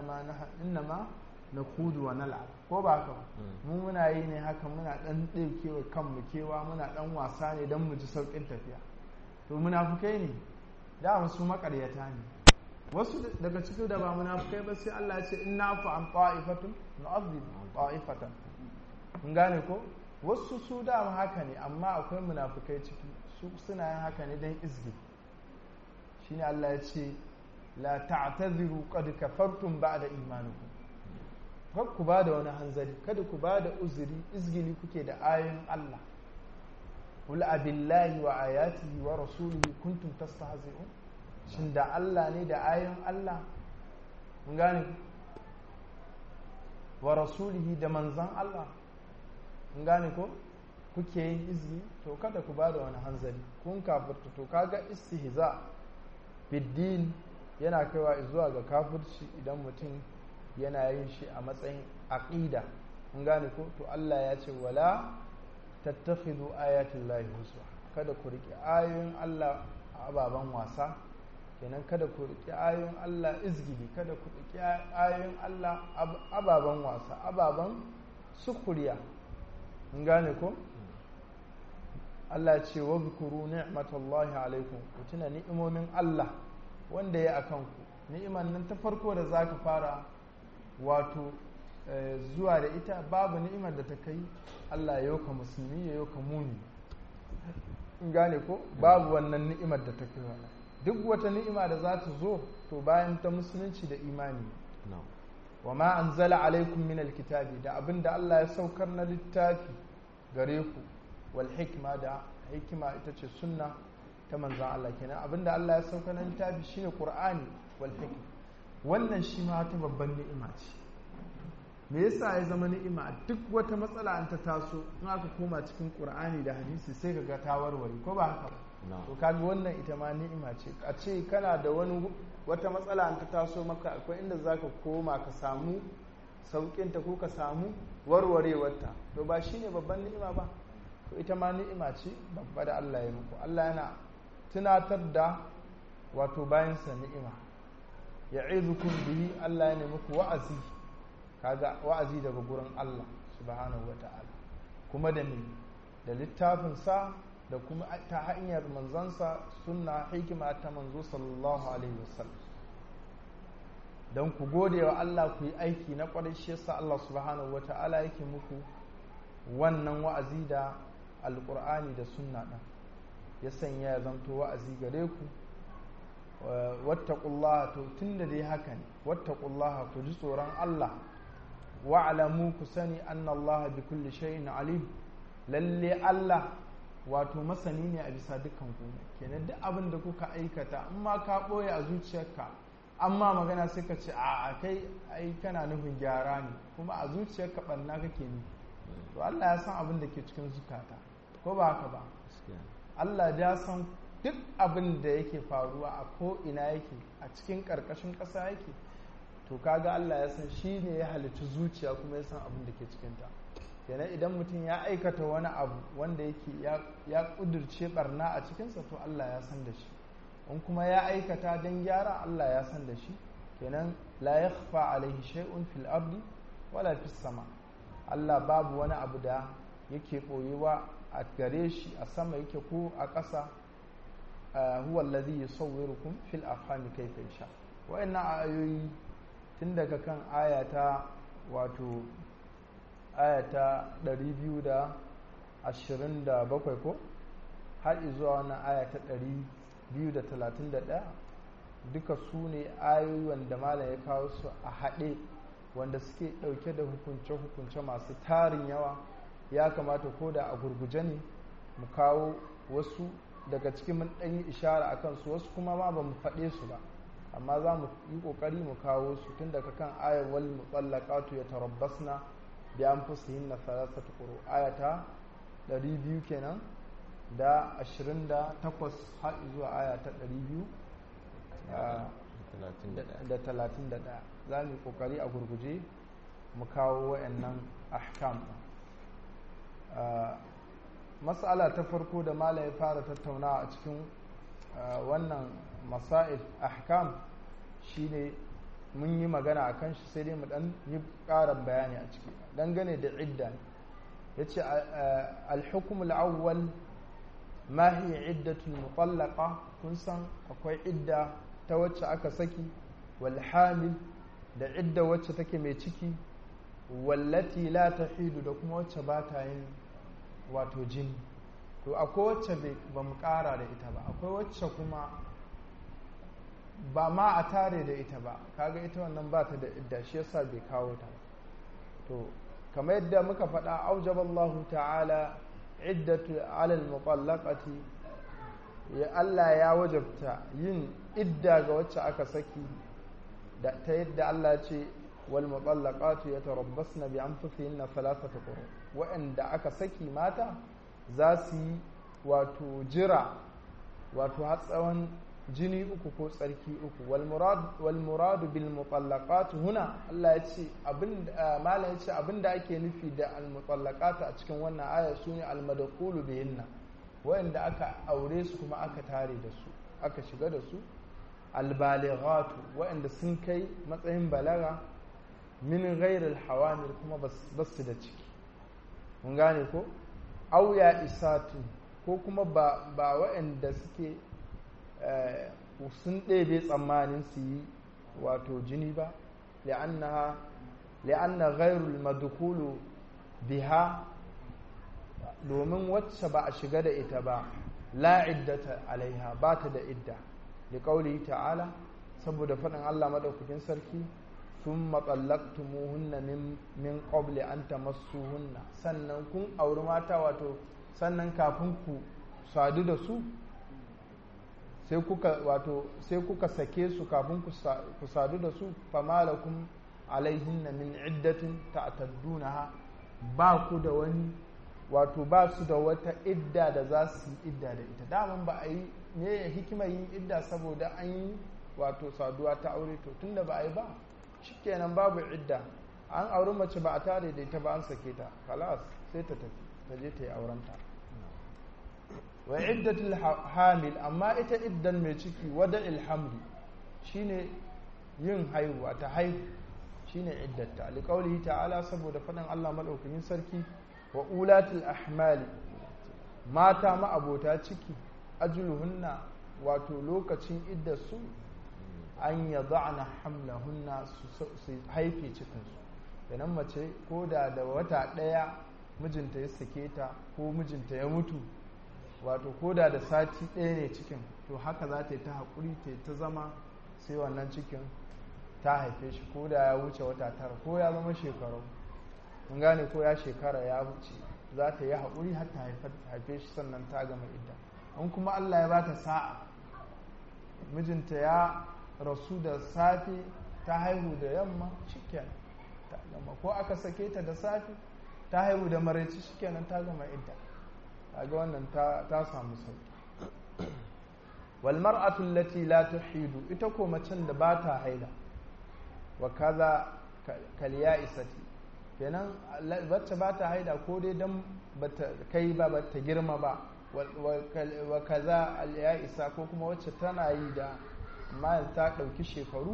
innama na kudu wa nala ko ba haka mu muna yi ne haka muna dan ɗaukewa kanmu kewa muna dan wasa ne don mu ji sauƙin tafiya to munafukai ne da su makaryata ne wasu daga cikin da ba munafukai ba sai Allah ya ce inna fa an ta'ifatun nu'adhib ta'ifatan mun gane ko wasu su da haka ne amma akwai munafukai ciki su suna yin haka ne dan izgi shine Allah ya ce la ta'tadhiru qad kafartum ba'da imanikum kar ku ba da wani hanzari kada ku ba da uzuri izgili kuke da ayoyin Allah qul abillahi wa ayatihi wa rasulihi kuntum tastahzi'un shin da Allah ne da ayoyin Allah mun gane wa rasulihi da manzan Allah mun gane ko kuke yin izini to kada ku ba da wani hanzari kun kafirta to kaga istihza biddin yana kaiwa zuwa ga kafirci idan mutum yana yin shi a matsayin aqida mun gane ko to Allah ya ce wala tattakhidu ayatul lahi huswa kada ku rike ayoyin Allah a ababen wasa kenan kada ku rike ayoyin Allah izgili kada ku rike ayoyin Allah ababen wasa ababen sukuriya mun gane ko Allah ya ce wa zkuru ni'matallahi alaikum ku tuna ni'imomin Allah wanda ya akan ku ni'iman nan ta farko da zaka fara wato zuwa da ita babu ni'imar da ta kai Allah ya yoka musulmi ya yoka muni in gane ko babu wannan ni'imar da ta kai wannan duk wata ni'ima da za ta zo to bayan ta musulunci da imani wa ma anzala alaikum min alkitabi da abinda Allah ya saukar na littafi gare ku wal hikma da hikima ita ce sunna ta manzon Allah kenan abinda Allah ya saukar na littafi shine qur'ani wal hikma wannan shi ma ta babban ni'ima ce me yasa ya zama ni'ima duk wata matsala an ta taso in aka koma cikin qur'ani da hadisi sai ka ga ta warware ko ba haka to kaga wannan ita ma ni'ima ce a ce kana da wani wata matsala an ta taso maka akwai inda zaka koma ka samu saukin ta ko ka samu warwarewarta to ba shine babban ni'ima ba to ita ma ni'ima ce babba da Allah ya muku Allah yana tunatar da wato bayansa ni'ima ya'idukum bihi Allah ya nemi ku wa'azi kaga wa'azi daga gurin Allah subhanahu wata'ala kuma da me da littafin sa da kuma ta hanyar manzansa sunna hikima ta manzo sallallahu alaihi wasallam don ku gode wa Allah ku yi aiki na kwarai shi yasa Allah subhanahu wata'ala yake muku wannan wa'azi da alqur'ani da sunna ɗin ya sanya ya zanto wa'azi gare ku wattaqullaha to tunda dai haka ne wattaqullaha ku ji tsoron Allah wa'lamu ku sani anna Allah bi kulli shay'in alim lalle Allah wato masani ne a bisa dukkan ku kenan duk abin da kuka aikata in ma ka boye a zuciyarka amma magana sai ka ce a kai ai kana nufin gyara ne kuma a zuciyarka banna kake ne to Allah ya san abin da ke cikin zukata ko ba haka ba Allah ya san duk abin da yake faruwa a ko ina yake a cikin ƙarƙashin ƙasa yake to kaga Allah ya san shi ne ya halicci zuciya kuma ya san abin da ke cikinta kenan idan mutum ya aikata wani abu wanda yake ya ƙudurce barna a cikinsa to Allah ya san da shi in kuma ya aikata don gyara Allah ya san da shi kenan la yakhfa alaihi shay'un fil ardi wala fis sama Allah babu wani abu da yake ɓoyewa a gare shi a sama yake ko a ƙasa huwa allazi yusawwirukum fil arhami kayfa yasha wa'annan ayoyi tun daga kan ayata wato ayata 227 ko har zuwa wannan ayata 231 duka su ne ayoyi wanda malam ya kawo su a haɗe wanda suke ɗauke da hukunce-hukunce masu tarin yawa ya kamata ko da a gurguje ne mu kawo wasu daga cikin mun ɗan yi ishara a kansu wasu kuma ma ba mu faɗe su ba amma za mu yi ƙoƙari mu kawo su tun daga kan ayar wal mutsallaqatu ya tarabbasna bi anfusihinna thalathatu quru ayata 200 kenan da 28 har zuwa aya ta 200 da 31 za mu yi ƙoƙari a gurguje mu kawo wayannan ahkam matsala ta farko da mala ya fara tattaunawa a cikin wannan masail ahkam shine mun yi magana a kan shi sai dai mu dan yi ƙarin bayani a ciki dangane da idda ya ce alhukum al'awwal ma hiya iddatul mutallaqa kun san akwai idda ta wacce aka saki wal hamil da idda wacce take mai ciki wallati la tahidu da kuma wacce ba ta yin wato jini to akwai wacce ba mu kara da ita ba akwai wacce kuma ba ma a tare da ita ba kaga ita wannan ba ta da idda shi yasa bai kawo ta to kamar yadda muka faɗa aujaballahu ta'ala iddatu alal muqallaqati ya Allah ya wajabta yin idda ga wacce aka saki da ta yadda Allah ce wal muqallaqatu yatarabbasna bi anfusihinna thalathata quru wa'anda aka saki mata za su yi wato jira wato har tsawon jini uku ko tsarki uku wal muradu bil mutallaqat huna Allah ya ce abin malam ya ce abinda ake nufi da al mutallaqat a cikin wannan aya sune al madkhulu bihinna wanda aka aure su kuma aka tare da su aka shiga da su al balighatu wanda sun kai matsayin balaga min ghairi al hawamil kuma basu da ciki mun gane ko auya isatu ko kuma ba ba waɗanda suke sun ɗebe tsammanin su yi wato jini ba li'anna ghairul madkhulu biha domin wacce ba a shiga da ita ba la iddata alaiha ba ta da idda da kauli ta'ala saboda faɗin Allah maɗaukakin sarki sun matsalaktumuhunna min qabli an tamassuhunna sannan kun auri mata wato sannan kafin ku sadu da su sai kuka wato sai kuka sake su kafin ku sadu da su famalakum alaihinna min iddatin ta'taddunaha ba ku da wani wato ba su da wata idda da za su yi idda da ita daman ba a yi me ya hikima yin idda saboda an yi wato saduwa ta aure to tunda ba a yi ba shikenan babu idda an auri mace ba a tare da ita ba an sake ta kalas sai ta tafi ta je ta yi aurenta wa iddatul hamil amma ita iddan mai ciki wada ilhamli shine yin haihuwa ta haihu shine iddata alƙawli ta'ala saboda faɗin Allah madaukakin sarki wa ulatul ahmali mata ma'abota ciki ajluhunna wato lokacin iddarsu an yada'na hamlahunna su haife cikinsu idan mace ko da da wata ɗaya mijinta ya sake ta ko mijinta ya mutu wato koda da sati ɗaya ne cikin to haka za ta yi ta haƙuri ta ta zama sai wannan cikin ta haife shi ko da ya wuce wata tara ko ya zama shekaru mun gane ko ya shekara ya wuce za ta yi haƙuri har ta haife shi sannan ta gama idda in kuma Allah ya bata sa'a mijinta ya rasu da safe ta haihu da yamma shikenan ta gama ko aka sake ta da safe ta haihu da maraici shikenan ta gama idda kaga wannan ta samu sauki wal mar'atu allati la tuhidu ita ko macen da ba ta haila wa kaza kal ya'isati kenan wacce ba ta haida ko dai dan bata kai ba bata girma ba wa kaza al ya'isa ko kuma wacce tana yi da amma ta dauki shekaru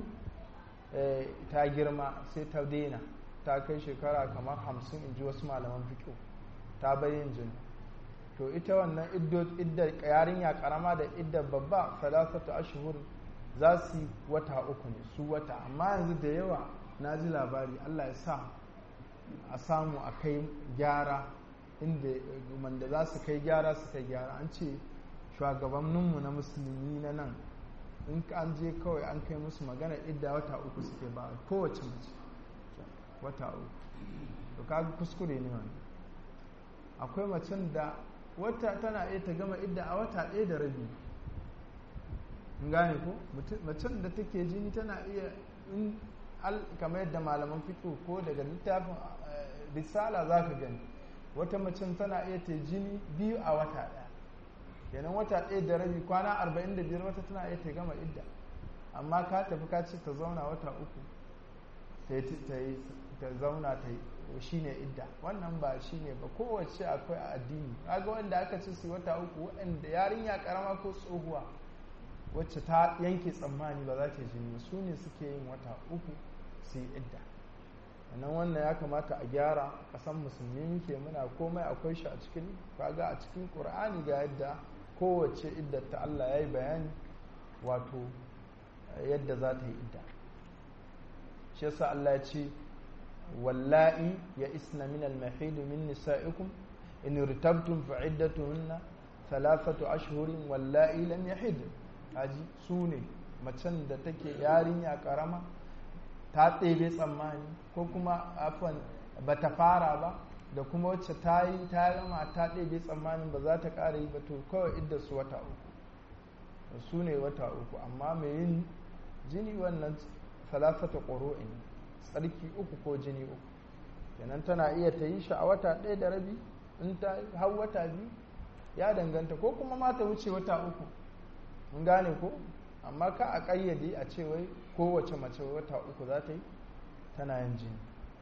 ta girma sai ta daina ta kai shekara kamar hamsin in ji wasu malaman fiƙo ta bayin jini to ita wannan iddar yarinya karama da iddar babba salasatu ashhur za su yi wata uku ne su wata amma yanzu da yawa na ji labari Allah ya sa a samu a kai gyara inda wanda za su kai gyara su kai gyara an ce shugabanninmu na musulmi na nan in an je kawai an kai musu magana idda wata uku suke ba kowace mace wata uku to kaga kuskure ne wani akwai macen da wata tana iya ta gama idda a wata ɗaya da rabi gane ko macen da take jini tana iya in kamar yadda malaman fito ko daga littafin risala za ka gani wata macen tana iya ta jini biyu a wata ɗaya kenan wata ɗaya da rabi kwana arba'in da biyar wata tana iya ta gama idda amma ka tafi ka ce ta zauna wata uku ta zauna ta yi shi ne idda wannan ba shi ne ba kowace akwai a addini kaga wanda aka ce su wata uku waɗanda yarinya karama ko tsohuwa wacce ta yanke tsammani ba za ta jini su ne suke yin wata uku su yi idda nan wannan ya kamata a gyara kasan musulmi muke muna komai akwai shi a cikin kaga a cikin qur'ani ga yadda kowace idda ta Allah ya yi bayani wato yadda za ta yi idda shi yasa Allah ya ce wallahi ya isna min al-mahid min nisa'ikum in irtabtum fa iddatuhunna thalathatu ashhurin wallahi lam yahid aji su ne macen da take yarinya karama ta ɗebe tsammani ko kuma afan ba ta fara ba da kuma wacce ta yi ta gama ta ɗebe tsammanin ba za ta ƙara yi ba to kawai idda su wata uku su ne wata uku amma mai yin jini wannan salasata ƙoro'in tsarki uku ko jini uku kenan tana iya ta yi shi a wata ɗaya da rabi in ta hau wata biyu ya danganta ko kuma ma ta wuce wata uku mun gane ko amma ka a ƙayyade a ce wai kowace mace wata uku za ta yi tana yin jini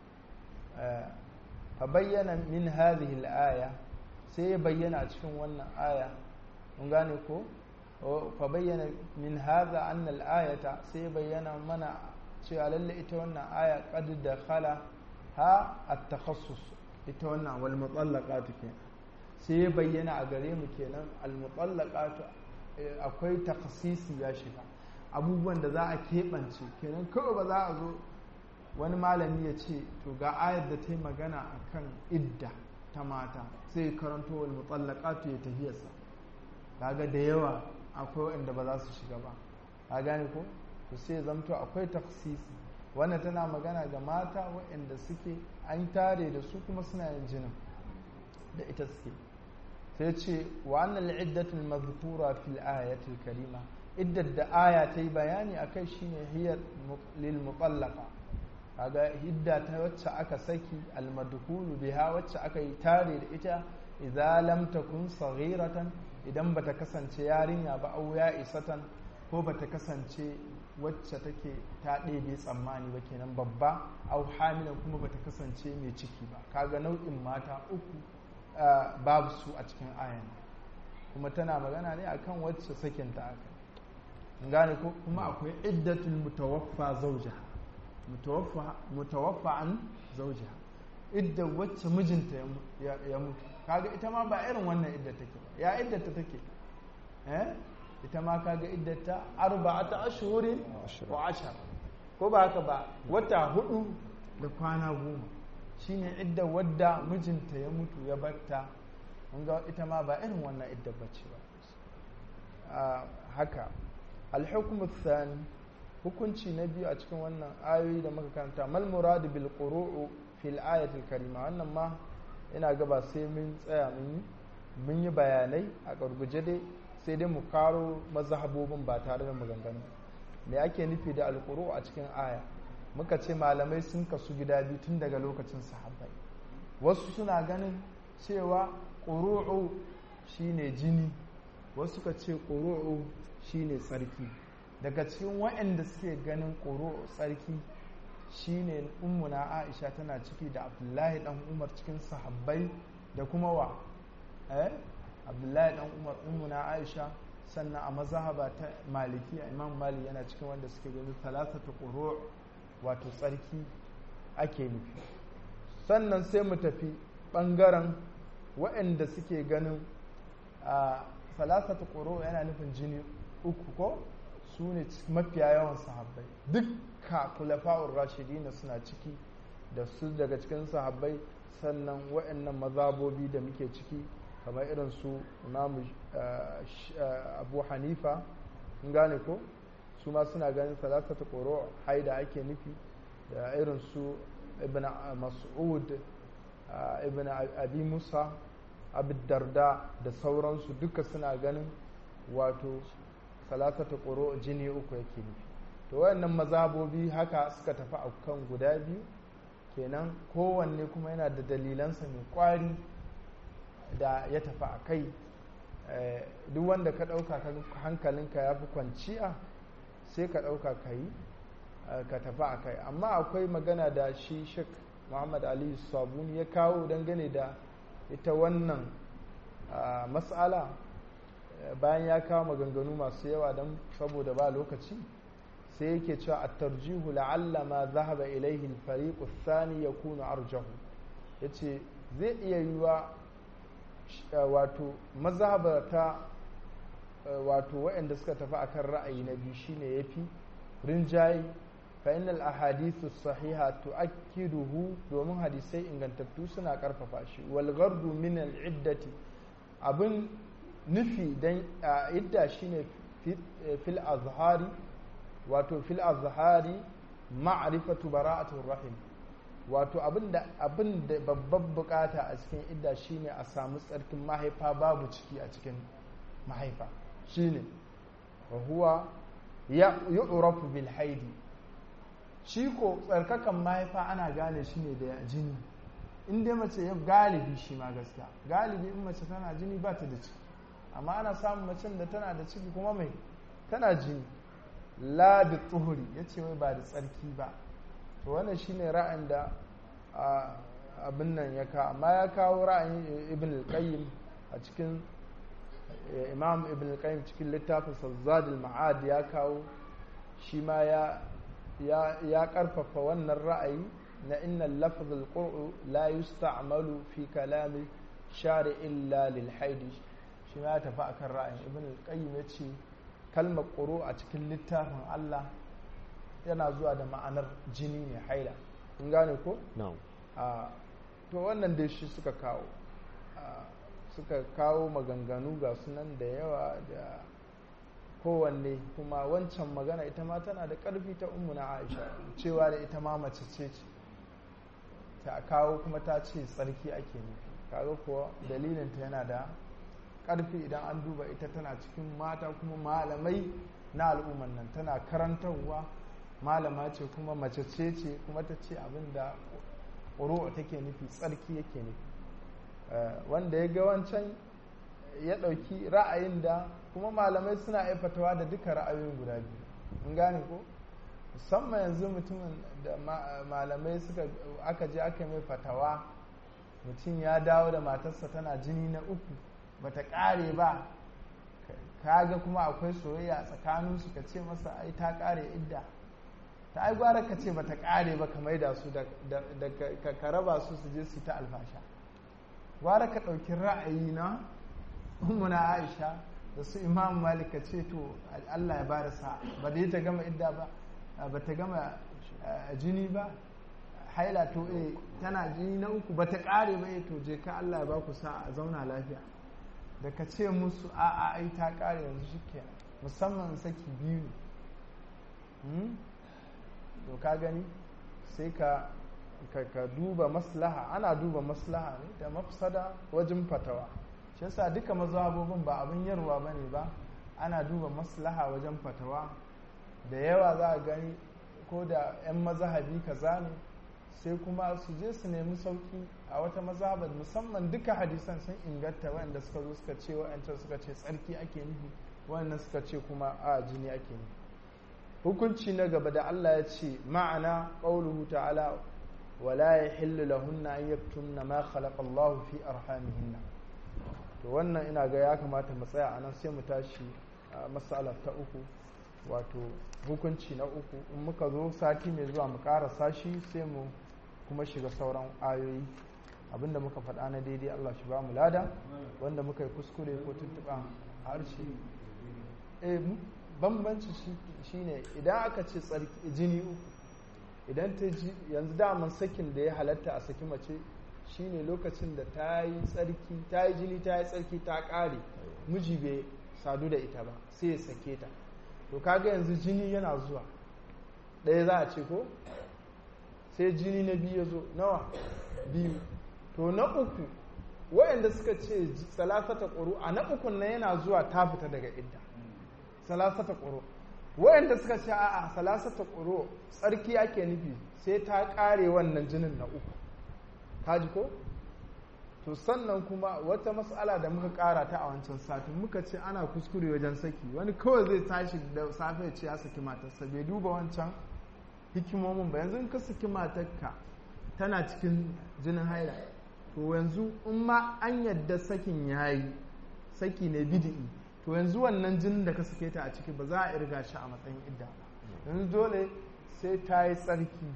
fa bayyana min hadhihi al-aya sai ya bayyana a cikin wannan aya mun gane ko fa bayyana min hadha anna al-ayata sai ya bayyana mana cewa lalle ita wannan aya qad dakhala ha at-takhassus ita wannan wal mutallaqatu kenan sai ya bayyana a gare mu kenan al mutallaqatu akwai takhasisi ya shiga abubuwan da za a keɓance kenan kawai ba za a zo wani malami ya ce to ga ayar da ta yi magana a kan idda ta mata sai karanto wal mutallaqatu ya tafiyarsa kaga da yawa akwai wanda ba za su shiga ba ka gane ko to sai zamto akwai taksisi wannan tana magana ga mata waɗanda suke an tare da su kuma suna yin jinin da ita suke sai ce wa annal iddatul mazkura fil ayatil karima iddar da aya ta yi bayani akai shine hiyar lil mutallaqa kaga hidda ta wacce aka saki al madkhulu biha wacce aka yi tare da ita idza lam takun saghiratan idan bata kasance yarinya ba au ya isatan ko bata kasance wacce take ta ɗebe tsammani ba kenan babba au hamilan kuma bata kasance mai ciki ba kaga nau'in mata uku babu su a cikin ayan kuma tana magana ne akan wacce sakinta aka gane ko kuma akwai iddatul mutawaffa zawjaha mutawaffa mutawaffa an zawjaha idda wacce mijinta ya mutu kaga ita ma ba irin wannan idda take ba ya iddata take eh ita ma kaga iddata arba'ata ashhurin wa ashar ko ba haka ba wata hudu da kwana goma shine idda wadda mijinta ya mutu ya batta ga ita ma ba irin wannan idda bace ba haka alhukumu thani hukunci na biyu a cikin wannan ayoyi da muka karanta mal muradu bil quruu fil ayatil karima wannan ma ina ga ba sai mun tsaya mun yi mun yi bayanai a gurguje dai sai dai mu karo mazhabobin ba tare da maganganu me ake nufi da alquru a cikin aya muka ce malamai sun kasu gida biyu tun daga lokacin sahabbai wasu suna ganin cewa ƙuru'u shine jini wasu ka ce ƙuru'u shine tsarki daga cikin waɗanda suke ganin ƙuru'u tsarki shine ummuna aisha tana ciki da abdullahi dan umar cikin sahabbai da kuma wa eh abdullahi dan umar ummuna aisha sannan a mazhaba ta maliki imam mali yana cikin wanda suke ganin talatatu ƙuru'u wato tsarki ake nufi sannan sai mu tafi ɓangaren waɗanda suke ganin a salasatu ƙoro yana nufin jini uku ko su ne mafiya yawan sahabbai dukka kulafa'ur rashidina suna ciki da su daga cikin sahabbai sannan waɗannan mazabobi da muke ciki kamar irin su imamu abu hanifa gane ko su ma suna ganin salasatu ƙoro haida ake nufi da irin su ibn mas'ud ibn abi musa abu darda da sauransu duka suna ganin wato salasatu ƙoro jini uku yake nufi to wayannan mazabobi haka suka tafi a kan guda biyu kenan kowanne kuma yana da dalilansa mai kwari da ya tafi a kai duk wanda ka ɗauka hankalinka ya fi kwanciya sai ka ɗauka ka yi ka tafi a kai amma akwai magana da shi shek muhammad ali sabuni ya kawo dangane da ita wannan matsala bayan ya kawo maganganu masu yawa don saboda ba lokaci sai yake cewa a tarjihu la'alla ma zahaba ilaihi fariqu thani yakunu arjahu yace zai iya yiwa wato mazhabata wato waɗanda suka tafi akan ra'ayi na biyu shine yafi rinjaye fa innal ahadithu sahiha tu'akkiduhu domin hadisai ingantattu suna karfafa shi wal ghardu min al iddati abin nufi dan idda shine fil azhari wato fil azhari ma'rifatu bara'atul rahim wato abinda abinda babban bukata a cikin idda shine a samu tsarkin mahaifa babu ciki a cikin mahaifa shine wa huwa yu'rafu bil haidi shi ko tsarkakan mahaifa ana gane shi ne da jini in dai mace ya galibi shi ma gaskiya galibi in mace tana jini ba ta da ciki amma ana samun macen da tana da ciki kuma mai tana jini la da tsuhuri ya ce wai ba da tsarki ba to wannan shine ra'ayin da abin nan ya kawo amma ya kawo ra'ayin ibn al-qayyim a cikin imam ibn al-qayyim cikin littafin zadul ma'ad ya kawo shi ma ya ya karfafa wannan ra'ayi na inna lafz al-qur'u la yusta'malu fi kalami shari illa lil haidi shi ma ya tafi akan ra'ayin ibn al-qayyim ya ce kalmar quru a cikin littafin Allah yana zuwa da ma'anar jini ne haila kun gane ko na'am to wannan dai shi suka kawo suka kawo maganganu ga sunan da yawa da kowanne kuma wancan magana ita ma tana da ƙarfi ta ummu na aisha cewa da ita ma mace ce ce ta kawo kuma ta ce tsarki ake nufi kaga kuwa dalilinta yana da ƙarfi idan an duba ita tana cikin mata kuma malamai na al'umman nan tana karantarwa malama ce kuma mace ce ce kuma ta ce abin da ƙuru'a take nufi tsarki yake nufi wanda ya ga wancan ya ɗauki ra'ayin da kuma malamai suna aifatawa da duka ra'ayoyin guda biyu in gane ko musamman yanzu mutumin da malamai suka aka je aka mai fatawa mutum ya dawo da matarsa tana jini na uku bata ƙare ba kaga kuma akwai soyayya tsakaninsu ka ce masa ai ta ƙare idda ta ai gwara ka ce bata ƙare ba ka maida su da ka raba su su je su ta alfasha gwara ka ɗauki ra'ayi na ummuna aisha da su imam malik ka ce to allah ya bada sa ba da ta gama idda ba ba ta gama jini ba haila to eh tana jini na uku ba ta ƙare ba to je ka allah ya ba ku sa a zauna lafiya da ka ce musu a a ai ta ƙare yanzu shi musamman saki biyu to ka gani sai ka ka duba maslaha ana duba maslaha ne da mafsada wajen fatawa shi yasa duka mazhabobin ba abin yarwa bane ba ana duba maslaha wajen fatawa da yawa za a gani ko da 'yan mazhabi kaza ne sai kuma su je su nemi sauki a wata mazhabar musamman duka hadisan sun inganta wanda suka zo suka ce wa'ancan suka ce tsarki ake nufi wannan suka ce kuma a jini ake nufi hukunci na gaba da Allah ya ce ma'ana qauluhu ta'ala wala yahillu lahunna an yaktumna ma khalaqa Allah fi arhamihinna to wannan ina ga ya kamata mu tsaya anan sai mu tashi a mas'ala ta uku wato hukunci na uku in muka zo sati mai zuwa mu karasa shi sai mu kuma shiga sauran ayoyi abinda muka faɗa na daidai Allah shi ba mu lada wanda muka yi kuskure ko tuntuɓa harshe eh bambanci shi ne idan aka ce jini uku idan ta ji yanzu daman sakin da ya halatta a saki mace shine lokacin da ta yi tsarki ta yi jini ta yi tsarki ta ƙare miji bai sadu da ita ba sai ya sake ta to kaga yanzu jini yana zuwa ɗaya za a ce ko sai jini na biyu ya zo nawa biyu to na uku waɗanda suka ce salasata ƙuru a na ukun na yana zuwa ta fita daga idda salasata ƙuro wayanda suka ce a'a salasata ƙuro tsarki ake nufi sai ta ƙare wannan jinin na uku kaji ko to sannan kuma wata mas'ala da muka ƙara ta a wancan satin muka ce ana kuskure wajen saki wani kawai zai tashi da safe ce ya saki matarsa bai duba wancan hikimomin ba yanzu in ka saki matarka tana cikin jinin haila to yanzu in ma an yadda sakin yayi saki ne bidi'i to yanzu wannan jinin da ka sake ta a ciki ba za a irga shi a matsayin idda ba yanzu dole sai ta yi tsarki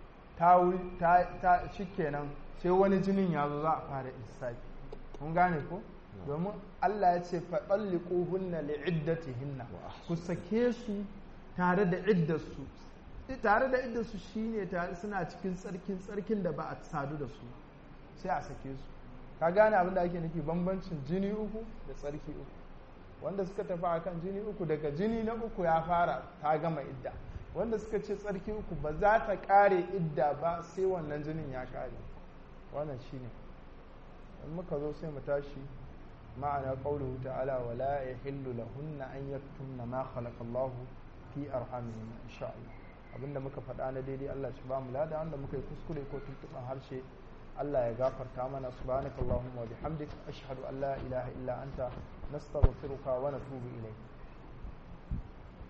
ta shi kenan sai wani jinin ya zo za a fara lissafi kun gane ko domin Allah ya ce faɗalliƙo hunna li hinna ku sake su tare da iddarsu tare da iddarsu shine tare suna cikin tsarkin tsarkin da ba a sadu da su sai a sake su ka gane abin da ake nufi bambancin jini uku da tsarki uku wanda suka tafi akan jini uku daga jini na uku ya fara ta gama idda wanda suka ce tsarki uku ba za ta kare idda ba sai wannan jinin ya kare wannan shine in muka zo sai mu tashi ma'ana qawluhu ta'ala wa la yahillu lahunna an yaktumna ma khalaqa Allah fi arhamihim insha Allah abinda muka faɗa na daidai Allah shi ba mu lada wanda muka yi kuskure ko tuntuɓan harshe Allah ya gafarta mana subhanakallahumma wa bihamdik ashhadu an la ilaha illa anta nastaghfiruka wa natubu ilayk